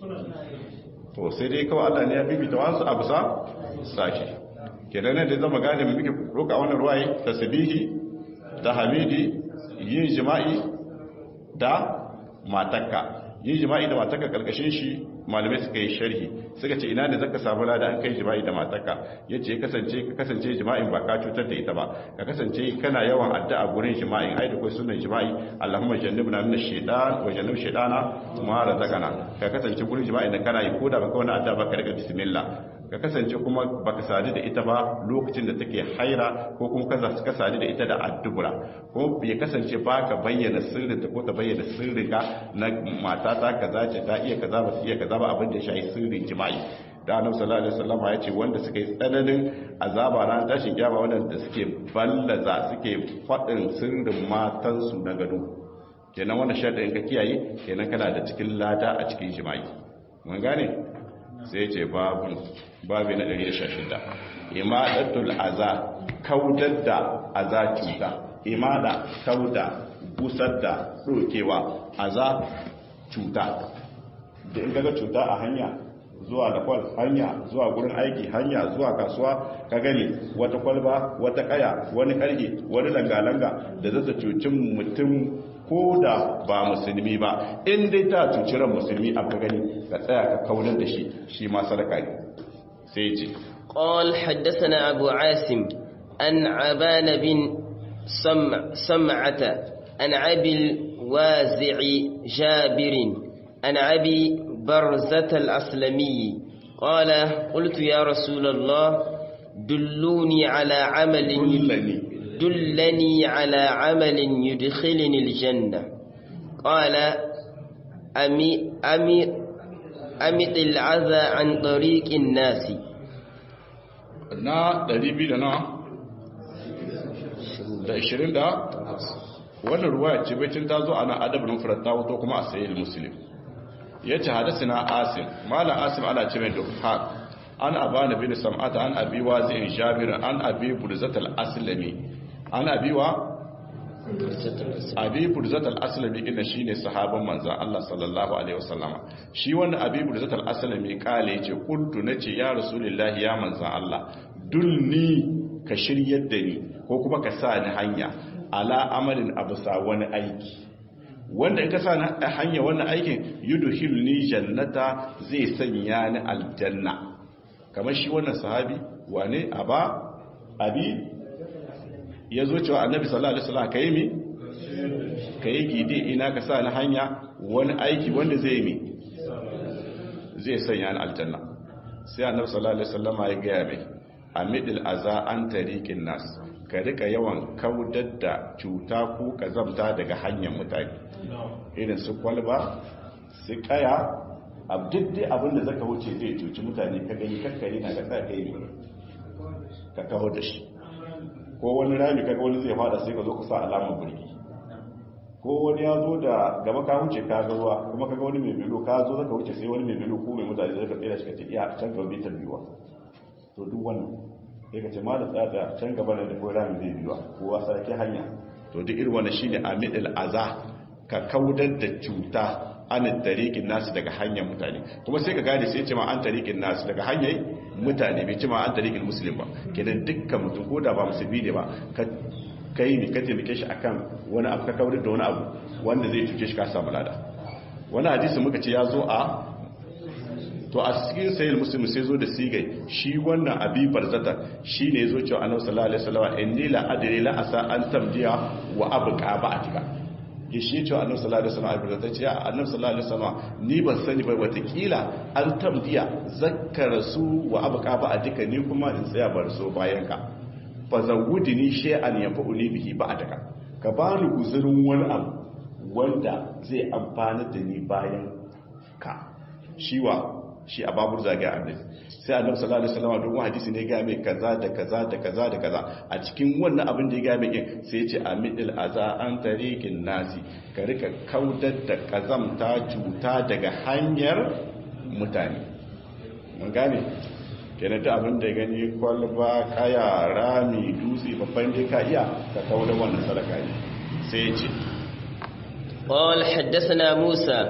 to sai dai kawai Allah ne ya bibita wasu abu sa sashi kenan ne da zama gane mu muke roka wannan ruwaye tasbihi tahmidi yin jima'i da matakka yin jima'i da matakka karkashin shi malamai suka yi sharhi suka ce ina ne zaka samu lada an kai jima'i da matarka yace kasance ka kasance jima'in ba ka cutar da ita ba ka kasance kana yawan addu'a gurin jima'in ai da kai sunan jima'i Allahumma jannibna min ash-shaytan wa jannib shaytana ma razaqana ka kasance gurin jima'in da kana yi koda baka wani addu'a ba ka riga bismillah ka kasance kuma baka sadu da ita ba lokacin da take haira ko kuma kaza ka sadu da ita da addubura ko ya kasance baka bayyana sirrinta ko ta bayyana sirrinka na matata kaza ce ta iya kaza ba su iya kaza ba abin da ya shafi sirrin jima'i da annabi sallallahu alaihi wasallam ya ce wanda suka yi tsananin azaba ran tashin kiyama wanda suke ballaza suke fadin sirrin matansu na gado kenan wannan sharɗin ka kiyaye kenan kana da cikin lada a cikin jima'i mun gane sai ce babu babu na 116 imadatul aza kaudar da aza cuta imada kauda busar da dokewa aza cuta da in kaga cuta a hanya zuwa da kwal hanya zuwa gurin aiki hanya zuwa kasuwa ka gani wata kwalba wata kaya wani karge wani langa-langa da zata cucin mutum ko da ba musulmi ba in dai ta cuci ran musulmi abu gani ka tsaya ka kaunar da shi shi ma sadaka ne sai ce قال حدثنا أبو عاصم عن عبان بن سمع سمعة عن أبي الوازع جابر عن أبي برزة الأسلمي قال قلت يا رسول الله دلوني على عمل دلني دلني على عمل يدخلني الجنة قال أمي أمي أمط العذى عن طريق الناس na 200 da na da 20 da wannan ruwa ce bacin ta zo ana adabin furatta wato kuma a sayi muslim ya ce hadasi na asim malam asim ana ce mai duhaq an abana bin sam'ata an abi wazin jabir an abi burzatal aslami an abi wa abi burzatal aslami inda shine sahaban manzon Allah sallallahu alaihi wasallama shi wannan abi burzatal aslami kale yace kuntu nace ya rasulullahi ya manzon Allah dulni ka shiryar da ni ko kuma ka sa ni hanya ala amalin abusa wani aiki wanda in ka sa ni hanya wannan aikin yudhilni jannata zai sanya ni aljanna kamar shi wannan sahabi wane aba abi ya zo cewa annabi sallallahu alaihi wasallam kai mi kai gide ina ka sa ni hanya wani aiki wanda zai mi zai sanya ni aljanna sai annabi sallallahu alaihi wasallam ya ga mai amidil aza an tariqin nas ka rika yawan kaudar da cuta ko kazamta daga hanyar mutane irin su kwalba su kaya abdiddi abinda zaka wuce zai cuci mutane ka gani kakkare na ga tsaka yi ka kawo da shi ko wani rami kaga wani zai fada sai ka zo ka sa alamar burki ko wani ya zo da gaba ka wuce ka ga ruwa kuma kaga wani mai bilo ka zo zaka wuce sai wani mai bilo ko mai mutane zai ka tsaya shi ka ce iya can gaba bai biyuwa to duk wannan sai ka ce ma da tsada can gaba da ko rami zai biyuwa kowa sarki hanya to duk irin wannan shine amidil aza ka kaudar da cuta an tariqin nasu daga hanyar mutane kuma sai ka gane sai ce ma an tariqin nasu daga hanyar mutane bai ce ma an tariqin muslim ba kenan dukkan mutum ko da ba musulmi ne ba ka kai ne ka taimake shi akan wani abu ka kaudar da wani abu wanda zai cuce shi ka samu lada wani hadisi muka ce ya zo a to a cikin sayil muslim sai zo da sigai shi wannan abi barzata shi ne zo cewa annabi sallallahu alaihi wasallam inni la adri la asa an tamdiya wa abqa ba'tika ya shi cewa annabi sallallahu alaihi wasallam abi barzata ce annabi sallallahu alaihi wasallam ni ban sani ba watakila an tamdiya zakkara su wa abqa ba'tika ni kuma in tsaya bar so bayan ka fa zawudini shay'an yanfa'uni bihi ba'daka ka bani guzurin wani abu wanda zai amfana da ni bayan ka shiwa shi a babur zage annabi sai annabi sallallahu alaihi wasallam don hadisi ne ga mai kaza da kaza da kaza da kaza a cikin wannan abin da ya ga mai kin sai ya ce amidil aza an tariqin nasi ka rika kaudar da kazamta cuta daga hanyar mutane mun gane kenan da abin da gani kwalba kaya rami dutse babban dai ka iya ka kaudar wannan sadaka ne sai ya ce قال حدثنا موسى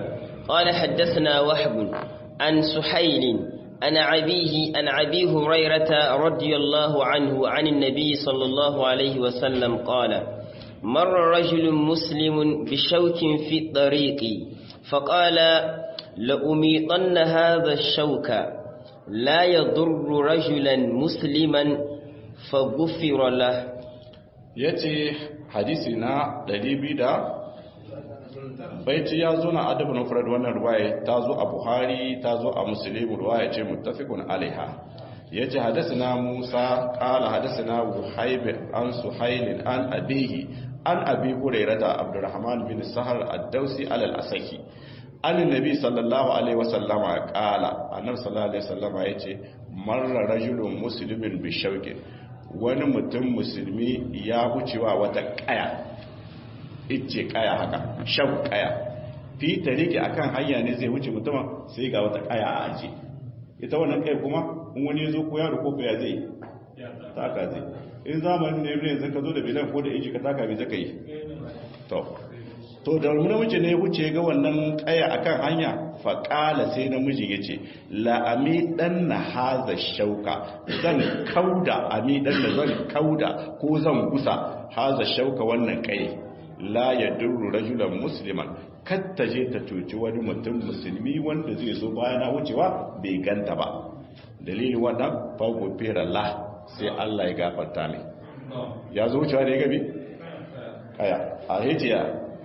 قال حدثنا وحب عن سحيل عن أبيه عن أبي هريرة رضي الله عنه عن النبي صلى الله عليه وسلم قال مر رجل مسلم بشوك في الطريق فقال لأميطن هذا الشوك لا يضر رجلا مسلما فغفر له yace hadisi na 200 baiti ya zo na adabu na furar wannan ruwaya ta zo a buhari ta zo a musulmi ruwaya ce muttafiqun alaiha yace hadasana musa qala hadasana wuhayb an suhail an abihi an abi hurairata abdurrahman bin sahar ad-dausi al-asaki annabi sallallahu alaihi wasallama qala annabi sallallahu alaihi wasallama yace marra rajulun muslimin bi shauqin wani mutum musulmi ya wucewa wata kaya icce kaya haka shau kaya fi tariki akan hanya ne zai wuce mutumin sai ga wata kaya a aje ita wannan kai kuma in wani zo ko yaro ko ya zai taka zai in zamanin ne yanzu ka zo da bilan ko da iji ka taka bai zaka yi to to da namiji ne wuce ga wannan kaya akan hanya faƙala sai namiji ya ce la'ami ɗan na haza shauka zan kauda ami ɗan da zan kauda ko zan gusa haza shauka wannan kai la ya duru rajulan musliman katta je ta cuci wani mutum musulmi wanda zai zo bayana wucewa bai ganta ba dalilin wannan fago fera la sai Allah ya gafarta mai ya zo wucewa da ya gabi kaya a hijiya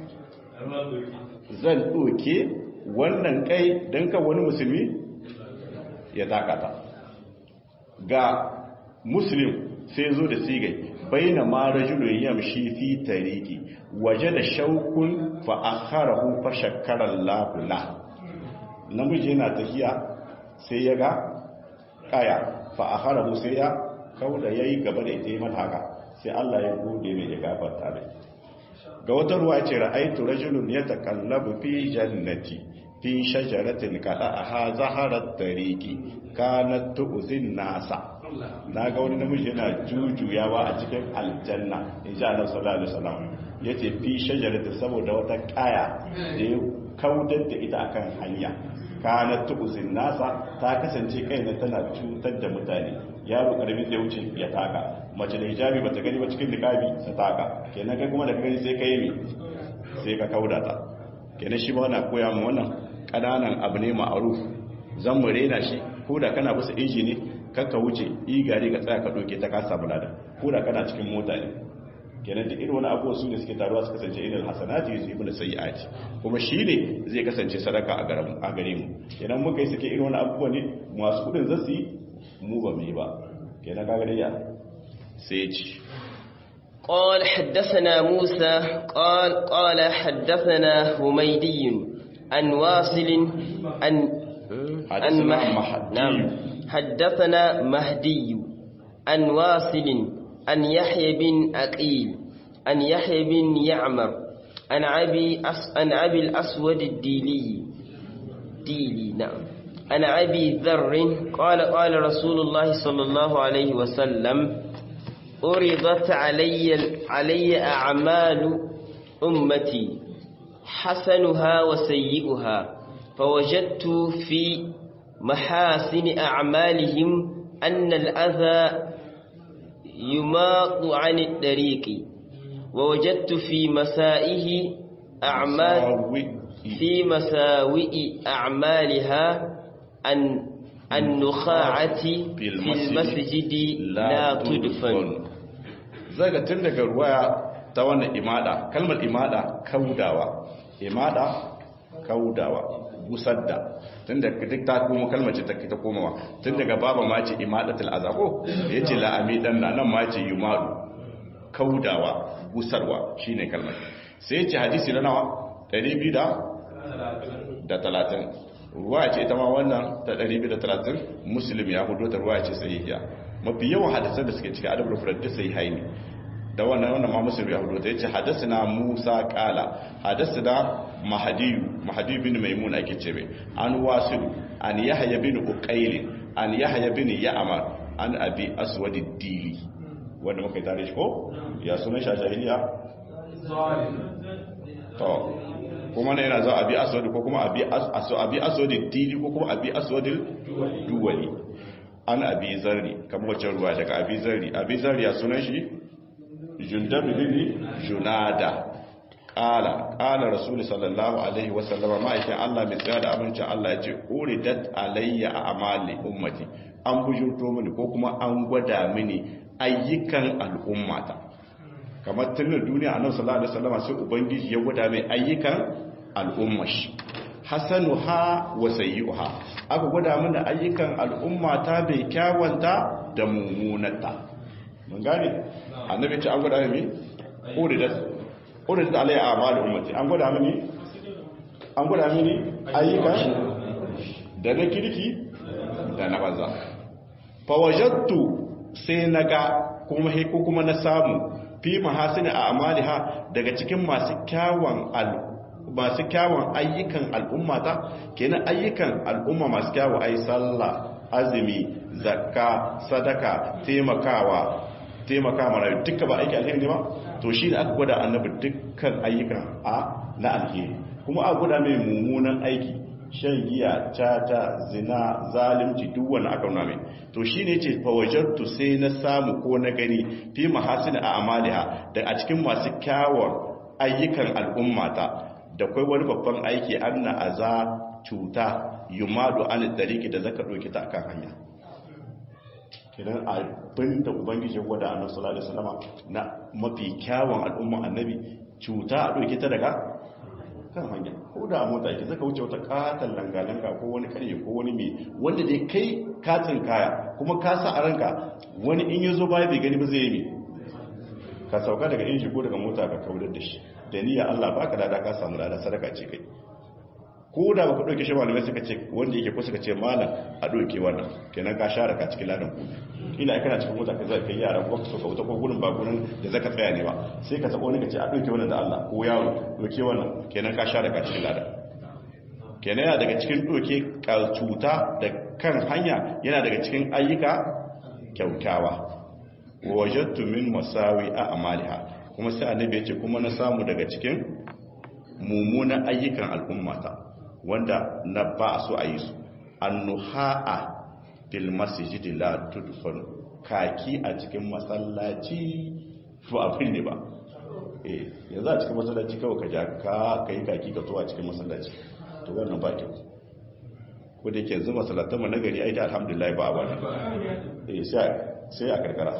zan ɗoke wannan kai don ka wani musulmi ya takata ga muslim sai zo da sigai baina ma rajulun yamshi fi tariki waje da shaukun fa akharahu fa shakkara Allahu la namiji yana tafiya sai ya ga kaya fa akharahu sai ya kauda yayi gaba da ita mata haka sai Allah ya gode mai ya gafarta mai ga wata ruwa ce ra'aitu rajulun yatakallabu fi jannati fi shajaratin qada'aha zaharat tariqi kanat tu'zin nasa na ga wani namiji yana jujuyawa a cikin aljanna insha Allah sallallahu alaihi wasallam yace fi shajaratin saboda wata kaya da ya kaudar da ita akan hanya kanat tu'zin nasa ta kasance kaina tana cutar da mutane yaro karami zai wuce ya taka mace da hijabi bata gani ba cikin niqabi ta taka kenan kai kuma da gani sai ka yi mi sai ka kauda ta kenan shi ba wannan koya mu wannan kananan abu ne ma'aruf zan mu rena shi ko da kana bisa inji ne kakka wuce yi gari ka tsaya ka doke ta kasa bulada ko da kana cikin mota ne kenan da irin wani abubuwa su ne suke taruwa su kasance inal hasanati yusibul sayyiati kuma shi ne zai kasance sadaka a garin a gare mu kenan muka yi suke irin wani abubuwa ne masu kudin zasu yi mu ba mu yi ba kenan kaga dai ya sai ci قال حدثنا موسى قال قال حدثنا هميدي عن واصل عن عن مح... نعم حدثنا مهدي عن واصل عن يحيى بن أقيل عن يحيى بن يعمر عن أبي أس... عن أبي الأسود الديلي ديلي نعم عن أبي ذر قال قال رسول الله صلى الله عليه وسلم أرضت علي علي أعمال أمتي حسنها وسيئها فوجدت في محاسن أعمالهم أن الأذى يماط عن الطريق ووجدت في مسائه أعمال في مساوئ أعمالها أن النخاعة في المسجد لا تدفن zaga tun daga ruwaya ta wannan imada kalmar imada kaudawa imada kaudawa gusar da tun da duk ta kuma kalmar ce ta ta komawa tun daga baba ma ce imadatul azabo yace la amidan nan ma ce yumadu kaudawa gusarwa shine kalmar sai yace hadisi na nawa 230 ruwa ce ita ma wannan ta 230 muslim ya hudo ta ruwa ce sahihiya mafi yawan hadisan da suke cikin adabul furad da sai haini da wannan wannan ma muslim ya hudo ta yace hadathana Musa qala hadathana Mahdi Mahdi bin Maimun ake ce mai an wasil an Yahya bin Uqayl an Yahya bin Ya'mar an Abi Aswad ad-Dili wanda muka tare shi ko ya sunan shi a jahiliya to kuma na yana zuwa abi aswadi ko kuma abi abi aswadi tili ko kuma abi aswadi duwali an abi zarri kamar wacce ruwa daga abi zarri abi zarri ya sunan shi jundab bin junada qala qala rasul sallallahu alaihi wasallam ma'aikin Allah mai tsaya da abincin Allah ya ce uridat alayya a'mali ummati an bujurto mini ko kuma an gwada mini ayyukan al'ummata kamar tunan duniya annabi sallallahu alaihi wasallam sai ubangiji ya gwada mai ayyukan al'ummar shi hasanuha wa sayyi'uha aka gwada mana ayyukan al'ummata bai kyawanta da mummunata mun gane annabi ce an gwada mai uridat uridat alayya a'malu ummati an gwada mini an gwada mini ayyukan da na kirki da na banza fawajattu sai naga kuma ko kuma na samu fi mahasini a amaliha daga cikin masu kyawun masu kyawun ayyukan al'ummata kenan ayyukan al'umma masu kyawun ai sallah azumi zakka sadaka taimakawa taimaka mara duka ba aiki alheri ne ba to shi da aka gwada annabi dukkan ayyukan a na alheri kuma aka gwada mai mummunan aiki shan giya cata zina zalimci duk wani aka nuna mai to shi ne ce fawajartu sai na samu ko na gani fi mahasin a amaliha da a cikin masu kyawar ayyukan al'ummata da kwai wani babban aiki an na aza cuta yumadu an dariki da zaka ɗauki ta akan hanya kidan abin da ubangiji gwada annabi sallallahu alaihi wasallam na mafi kyawun al'umman annabi cuta a ɗauki ta daga kan hanya ko da a mota ke zaka wuce wata katon langalanka ko wani karye ko wani mai wanda dai kai katin kaya kuma ka sa a ranka wani in ya zo baya bai gani ba zai yi ka sauka daga inji ko daga mota ka kaudar da shi da niyya Allah baka da ka samu lada sadaka ce kai ko da baka dauke shi malamai suka ce wanda yake ko suka ce malam a dauke wannan kenan ka share ka cikin ladan ku ina kana cikin mota ka zai kai yara ko ka sauka wuta ko gurin ba gurin da zaka tsaya ne ba sai ka sako wani ka ce a dauke wannan da Allah ko yaro dauke wannan kenan ka share ka cikin ladan kenan yana daga cikin doke cuta da kan hanya yana daga cikin ayyuka kyautawa wajattu min masawi a amaliha kuma sai annabi ya ce kuma na samu daga cikin mummunan ayyukan al'ummata wanda na ba so a yi su annuha'a fil masjidi la tudfan kaki a cikin masallaci to abin ne ba eh yanzu a cikin masallaci kawai ka ja ka kai kaki ka to a cikin masallaci to wannan ba kyau ko da yake yanzu masallatan mu nagari ai da alhamdulillah ba ba eh sai sai a karkara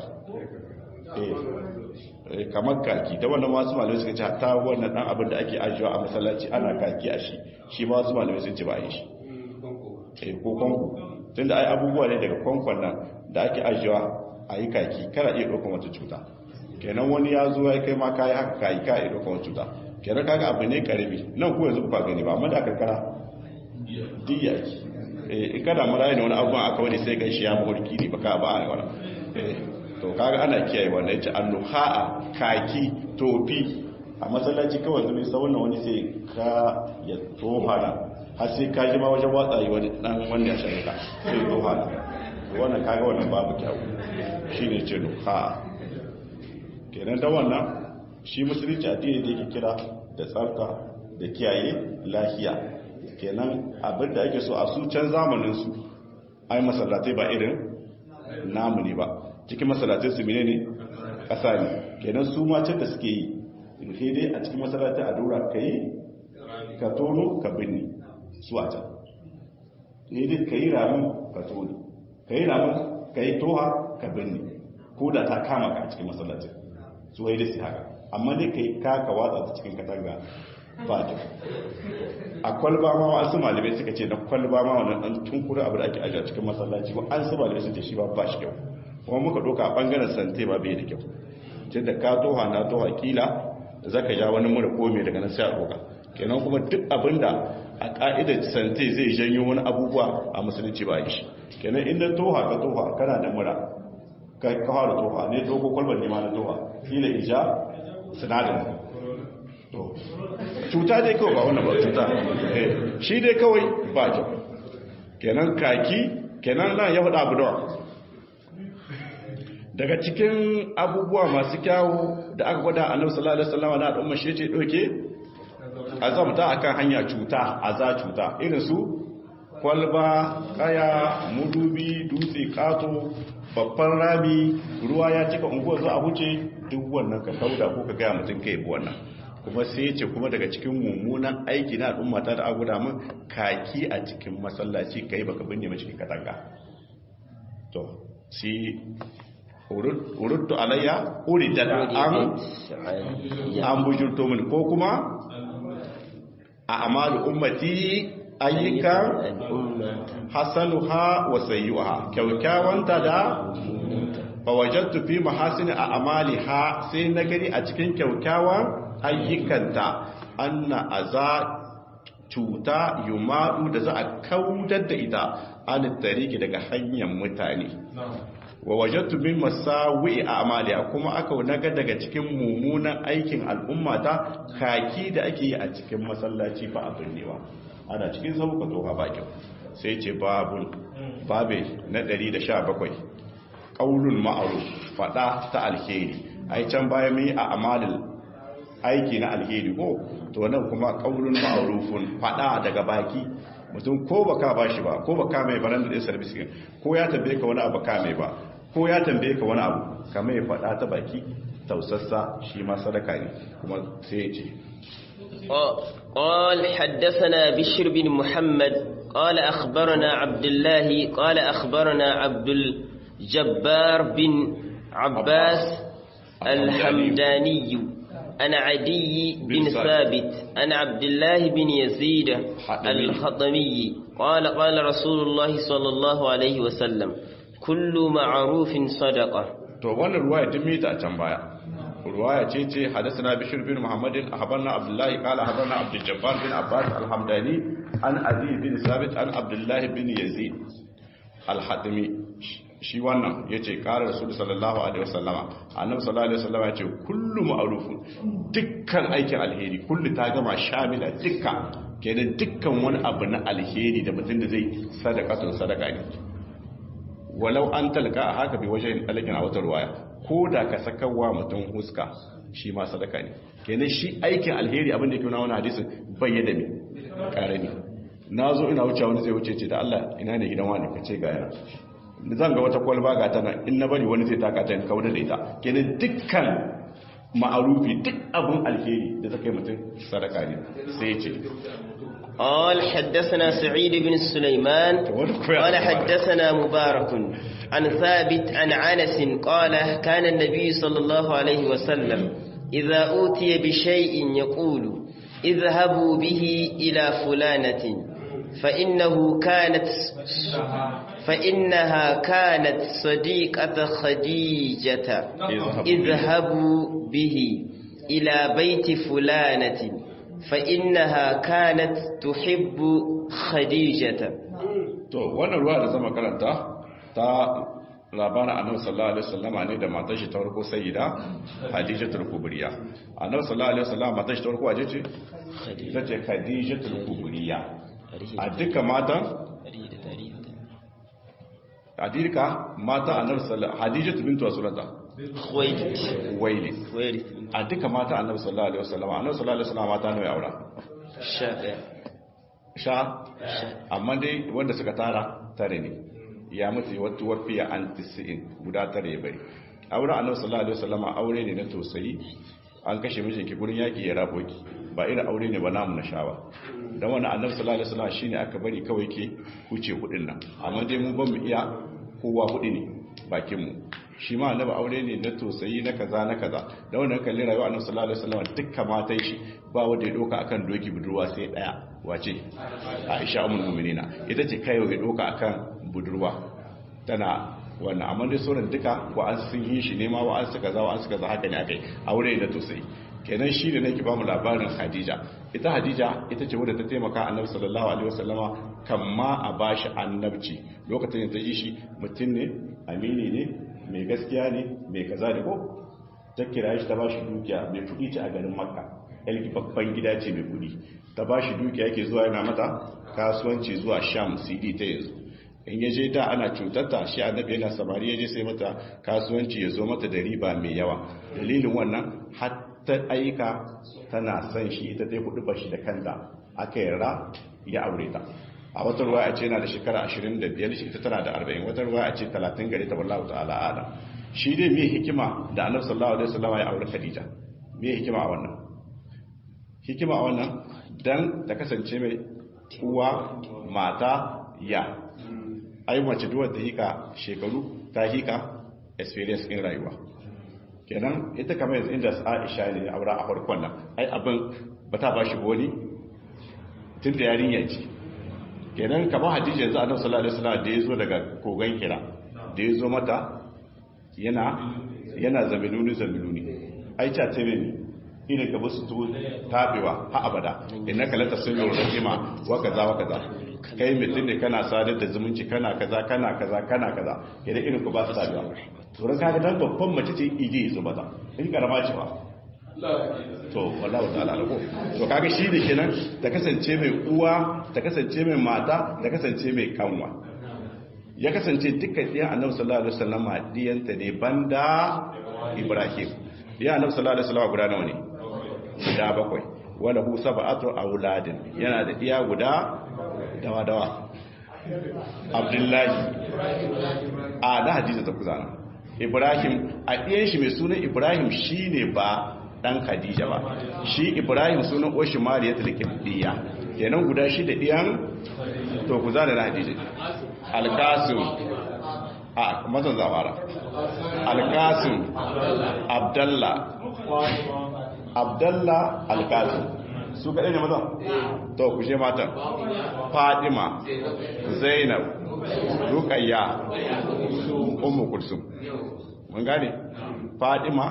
eh kamar kaki ta wannan wasu malamai suka ce ta wannan dan abin da ake ajiyewa a masallaci ana kaki a shi shi ma wasu malamai sun ce ba a yi shi eh ko kwanku tunda ai abubuwa ne daga kwankwan nan da ake ajiyewa a yi kaki kana iya ɗaukar wata cuta kenan wani ya zo ya kai ma kayi haka kayi ka iya ɗaukar wata cuta kenan kaga abu ne karami nan ko yanzu ba gani ba amma da karkara diya eh in kada mura ne wani abubuwan aka wani sai ganshi ya mulki ne baka ba a wani eh to kaga ana kiyaye wannan yace annuha'a kaki tofi a masallaci kawai zai sa wannan wani sai ka ya tohana har sai ka ji ma wajen watsa yi wani dan wanda ya shirka sai tohana wannan kaga wannan babu kyau shine ce nuha'a kenan da wannan shi musulunci addini da yake kira da tsafta da kiyaye lafiya kenan abinda ake so a su can zamanin su ai masallatai ba irin namu ne ba cikin masallatai su mene ne ƙasa ne kenan su ma can da suke yi sai dai a cikin masallatai a dora ka yi ka tono ka binne su a can ne dai ka yi ramin ka tono ka yi ramin ka yi toha ka binne ko da ta kama ka a cikin masallatai su wai da su haka amma dai ka yi kaka watsa ta cikin katanga ba ta a kwalba ma wasu malamai suka ce na kwalba ma wannan dan tunkura abu da ake ajiye cikin masallaci ba an su malamai sun ce shi ba ba shi kyau kuma muka doka a bangaren sante ba bai da kyau tun da ka toha na toha kila zaka ja wani mura ko me daga nan sai a doka kenan kuma duk abinda a ka'idar sante zai janyo wani abubuwa a musulunci ba shi kenan inda toha ka toha kana da mura ka fara toha ne doko kwalbar ne ma na toha kila ija sinadarin to cuta dai kawai ba wannan ba cuta shi dai kawai ba kyau kenan kaki kenan nan ya faɗa abu dawa daga cikin abubuwa masu kyawu da aka gwada a sallallahu alaihi wasallam na al'umma shi ce doke azamta akan hanya cuta aza cuta irin su kwalba kaya mudubi dutse kato babban rami ruwa ya cika unguwar za a wuce duk wannan ka kauda ko ka gaya mutum ka yabi wannan kuma sai ce kuma daga cikin mummunan aiki na al'umma ta da aguda min kaki a cikin masallaci kai baka binne ma cikin katanga to si urudtu alayya uridat an an bujurto min ko kuma a amalu ummati ayyukan hasanuha wa sayyuha kyaukyawanta da fawajattu fi mahasini a amaliha sai na gani a cikin kyaukyawan ayyukanta anna aza cuta yumadu da za a kaudar da ita an tariki daga hanyar mutane wa wajattu min masawi a amaliya kuma aka naga daga cikin mummunan aikin al'ummata kaki da ake yi a cikin masallaci ba abin newa ana cikin sauka tsoha bakin sai ce babun babe na 117 qaulul ma'ruf fada ta alheri ai can baya mai a amalin aiki na alheri ko to nan kuma qaulul ma'rufun fada daga baki mutum ko baka bashi ba ko baka mai baran da service ko ya tambaye ka wani abu ka mai ba ko ya tambaye ka wani abu ka mai fada ta baki tausassa shi ma sadaka ne kuma sai ya ce قال حدثنا بشر بن محمد قال أخبرنا عبد الله قال أخبرنا عبد الجبار بن عباس الحمداني أنا عدي بن ثابت أنا عبد الله بن يزيد الخطمي قال قال رسول الله صلى الله عليه وسلم كل معروف صدقة to wannan ruwaya tun mita a can baya ruwaya ce ce hadasana bishir bin muhammadin ahbarna abdullahi qala ahbarna abdul jabbar bin abbas al-hamdani an adi bin sabit an abdullahi bin yazid al-hatimi shi wannan yace qala rasul sallallahu alaihi wasallama annabi sallallahu alaihi wasallama yace kullu ma'rufun dukkan aikin alheri kullu ta gama shamila dukkan kenan dukkan wani abu na alheri da mutum da zai sadaqatun sadaka ne walau an talaka a haka bai wajen alakin a wata ruwaya ko da ka sakawa mutum huska shi ma sadaka ne kenan shi aikin alheri abin da ke wani wani hadisin bayyana mai karami na zo ina wuce wani zai wuce ce da Allah ina ne gidan wani ka ce ga yana zan ga wata kwalba ga tana in na bari wani zai taka ta kawo da ita kenan dukkan ma'arufi duk abin alheri da ta kai mutum sadaka ne sai ya ce قال حدثنا سعيد بن سليمان قال حدثنا مبارك عن ثابت عن عنس قال كان النبي صلى الله عليه وسلم إذا أوتي بشيء يقول اذهبوا به إلى فلانة فإنه كانت فإنها كانت صديقة خديجة اذهبوا به إلى بيت فلانة فإنها كانت تحب خديجة to wannan ruwa da zama karanta ta labarin annabi sallallahu alaihi wasallama ne da matar shi ta farko sayyida hadijatul kubriya annabi sallallahu alaihi wasallama matar shi ta farko waje ce ta ce hadijatul kubriya a duka matan a duka mata annabi sallallahu hadijatu bintu rasulullah Khuwailid waili a duka mata annabi sallallahu alaihi wasallama annabi sallallahu alaihi wasallama mata nawa ya aura sha ɗaya sha amma dai wanda suka tara tare ne ya mutu wata wafiya an tisi'in guda tare ya bari auren annabi sallallahu alaihi wasallama aure ne na tausayi an kashe mijinki gurin yaki ya rabo ki ba irin aure ne ba namu na shawa dan wannan annabi sallallahu alaihi wasallama shine aka bari kawai ke huce hudin nan amma dai mu ban mu iya kowa hudu ne bakin mu shi ma annabi aure ne na tausayi na kaza na kaza da wannan kalli rayuwa annabi sallallahu alaihi wasallama dukkan matan shi ba wanda ya doka akan doki budurwa sai daya wace Aisha ummul mu'minina ita ce kai ya doka akan budurwa tana wannan amma dai sauran duka wa an sun yi shi nema wa an suka za wa an suka za haka ne akai aure da tausayi kenan shi da nake ba mu labarin Khadija ita Khadija ita ce wadda ta taimaka Annabi sallallahu alaihi wasallama kamma a bashi annabci lokacin da ta ji shi mutum ne amini ne mai gaskiya ne mai kaza da ko ta kira shi ta bashi dukiya mai kudi ce a garin Makka yalki babban gida ce mai kudi ta bashi dukiya yake zuwa yana mata kasuwanci zuwa Sham CD ta yanzu in ya je da ana cutarta shi annabi yana samari ya je sai mata kasuwanci ya zo mata da riba mai yawa dalilin wannan hatta aika tana son shi ita dai hudu bashi da kanta aka yarda ya aure ta a wata ruwa a ce yana da shekara 25 shi ita tana da 40 wata ruwa a ce 30 gare ta wallahu ta'ala ala shi dai me hikima da annabi sallallahu alaihi wasallam ya aure Khadija me hikima a wannan hikima a wannan dan ta kasance mai uwa mata ya ai mace duwar ta hika shekaru ta hika experience in rayuwa kenan ita kamar yanzu inda Aisha ne aura a farkon nan ai abin ba ta bashi wani tun da yarinya ce kenan kamar hadisi yanzu annabi sallallahu alaihi wasallam da ya zo daga kogan kira da ya zo mata yana yana zamiluni zamiluni ai ta ce ne irin ka basu to tabewa ha abada innaka la tasmi'u rahima wa kaza wa kaza kai mutum ne kana sadar da zumunci kana kaza kana kaza kana kaza idan irin ku ba su tabewa to ran kaga dan babban mace ce ije su mata in karama ce ba to wallahi ta'ala alako to kaga shi ne kenan ta kasance mai uwa ta kasance mai mata ta kasance mai kanwa ya kasance dukkan ɗiyan annabi sallallahu alaihi wasallam ɗiyanta ne banda ibrahim ɗiyan annabi sallallahu alaihi wasallam guda nawa ne guda bakwai wala hu sab'atu auladin yana da ɗiya guda dawa dawa abdullahi a da hadisi ta kuzana ibrahim a ɗiyan shi mai sunan ibrahim shine ba dan khadija ba shi ibrahim sunan oshi mariya tilkibdiya kenan guda shi da ɗiyan to kuzana na hadisi alkasim a mazan zamara alkasim abdalla abdalla alkasim su kaɗai ne mazan to ku she matan fadima zainab rukayya umu kulsum mun gane fadima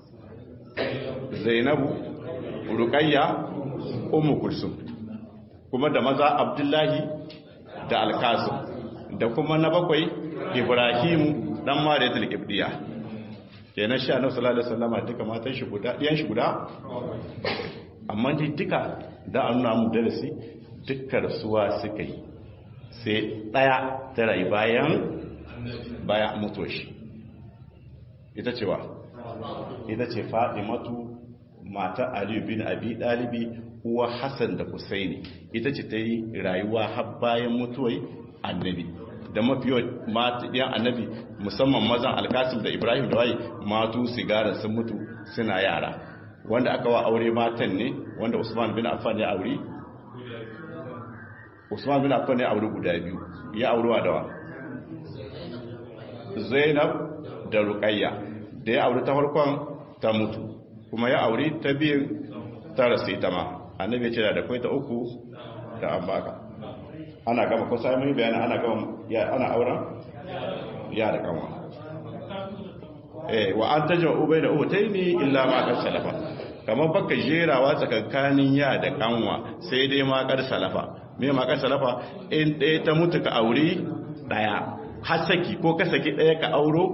zainabu rukayya umu kulsum kuma da maza abdullahi da alkasim da kuma na bakwai ibrahimu dan mariyatul qibdiya kenan sha annabi sallallahu alaihi wasallam duka matan shi guda diyan shi guda amma dai duka da an nuna mu darasi dukkan rasuwa suka yi sai daya ta rayu bayan bayan mutuwar shi ita ce wa ita ce fadimatu mata ali bin abi dalibi uwa hassan da husaini ita ce ta yi rayuwa har bayan mutuwar annabi da mafiyo ɗiyan annabi musamman mazan alkasim da ibrahim da waye matu sigara sun mutu suna yara wanda aka wa aure matan ne wanda usman bin affan ya aure usman bin affan ya aure guda biyu ya aure wa dawa zainab da ruqayya da ya aure ta farkon ta mutu kuma ya aure ta biyun ta rasu ita ma annabi ya ce da kai ta uku da an baka ana gama ko sai mun bayani ana gama ya ana auren ya da kanwa eh wa an tajma'u bayna ubtayni illa ma qad salafa kamar baka jerawa tsakankanin ya da kanwa sai dai ma qad salafa me ma qad salafa in ɗaya ta mutu ka aure daya hasaki ko ka saki ɗaya ka auro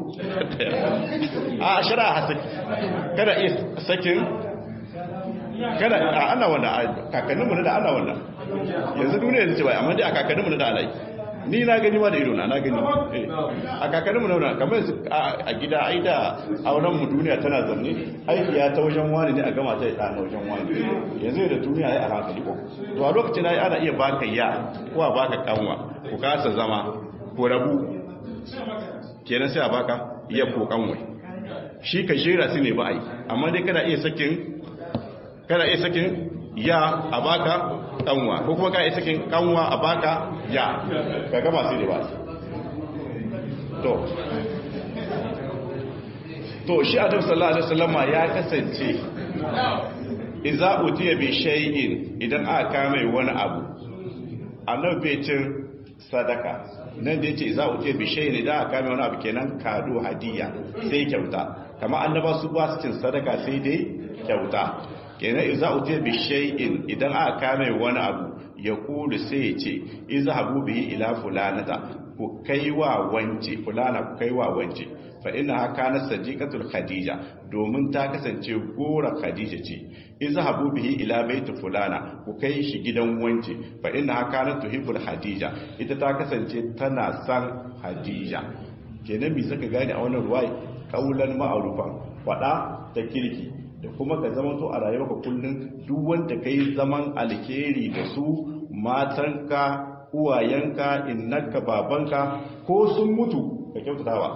a shara hasaki kada iya sakin kada a ana wannan kakanninmu na da ana wannan yanzu duniya yanzu ce bai amma dai a kakanninmu na da ana yi ni na gani ma da ido na na gani a kakanninmu na wannan kamar a gida ai da auren mu duniya tana zanne aiki ya ta wajen wani ne a gama ta ya na wajen wani yanzu da duniya ya a hankali ko to a lokacin ai ana iya baka ya ko a baka kanwa ku kasa zama ko rabu kenan sai a baka iya ko kanwa shi ka jera su ne ba ai amma dai kana iya sakin kana iya sakin ya a baka kanwa ko kuma ka iya sakin kanwa a baka ya ka gama sai da ba to to shi adam sallallahu alaihi wasallama ya kasance idza utiya bi shay'in idan aka kame wani abu annabi cin sadaka nan da yace idza utiya bi shay'in idan aka kame wani abu kenan kado hadiya sai kyauta kamar annaba su ba su cin sadaka sai dai kyauta kenan iza utiya bi shay'in idan aka kame wani abu ya kulu sai ya ce izhabu bihi ila fulanata ku kaiwa wance fulana ku kaiwa wance fa inna kana sadiqatul khadija domin ta kasance gora khadija ce izhabu bihi ila baiti fulana ku kai shi gidan wance fa inna kana tuhibbul khadija ita ta kasance tana san khadija kenan me saka gane a wannan ruwaya kaulan ma'rufan fada ta kirki da kuma ka zama to a rayuwarka kullum duk wanda kai zaman alkhairi da su matanka uwayenka innaka babanka ko sun mutu ka kyautatawa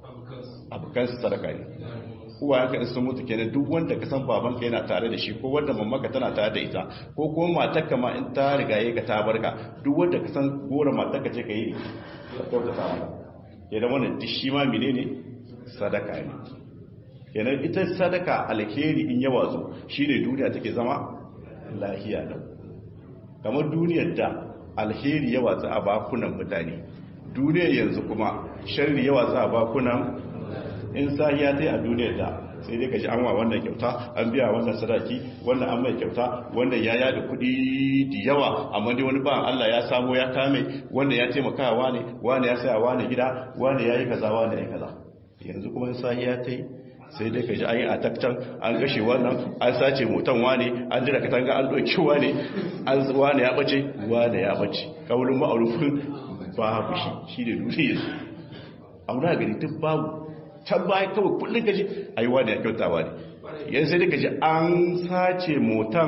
abokan su sadaka ne uwayenka in sun mutu kenan duk wanda ka san babanka yana tare da shi ko wanda mamaka tana tare da ita ko kuma matarka ma in ta riga ka ta barka duk wanda ka san gora matarka ce ka yi ka kyautata mata kenan wannan duk shi ma menene sadaka ne kenan ita sadaka alheri in yawa zo shine duniya take zama lahiya da kamar duniyar da alheri yawa za a bakunan mutane duniyar yanzu kuma sharri yawa za a bakunan in sahiya ta a duniyar da sai dai ka ji an wa wannan kyauta an biya wannan sadaki wannan an mai kyauta wannan ya yada kuɗi da yawa amma dai wani ba Allah ya samu ya kame wannan ya taimaka wa ne wani ya saya wani gida wani ya yi kaza wani ya yi kaza yanzu kuma in sahiya ta yi sai dai ka ji an yi a takcan an gashe wannan an sace motan wane an jira katanga an ɗauki wane an wane ya ɓace wane ya ɓace kawulin ma'arufin babu shi shi ne duniya abu na gani duk babu can bayan kawai kullum ka ji a yi wane ya kyauta wane yanzu sai dai ka ji an sace motan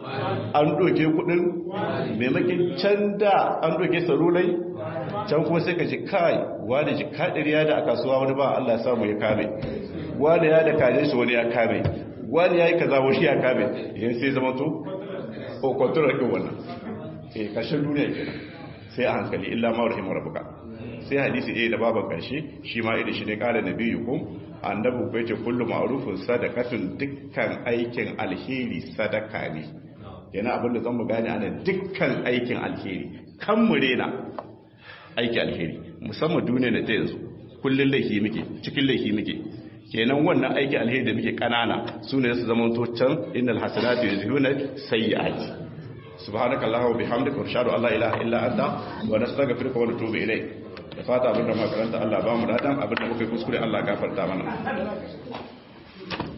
an ɗauke kuɗin maimakin can da an ɗauke sarulai can kuma sai ka ji kai wane ji kaɗiriya da a kasuwa wani ba Allah samu ya kame wani ya da kaje shi wani ya kame wani ya yi kaza wani ya kame yin sai zama to o kwantarar ɗin wannan e ƙarshen duniya ke sai a hankali illa ma rahimu rabuka sai hadisi ɗaya da baban ƙarshe shi ma idan shi ne ƙara na biyu kun annabi ko yace kullu ma'rufun sadaqatun dukkan aikin alheri sadaka ne yana abin da zamu gane ana dukkan aikin alheri kan mu rena aiki alheri musamman duniya da ta yanzu kullun laifi muke cikin laifi muke kenan wannan aiki alheri da muke kanana su ne su zama to can innal hasanatu yuzhibuna sayyi'ati subhanakallahumma wa bihamdika wa ashhadu an la ilaha illa anta wa nastaghfiruka wa natubu ilayk da fata abinda muka karanta Allah ba mu dadan abinda muka yi kuskure Allah gafarta mana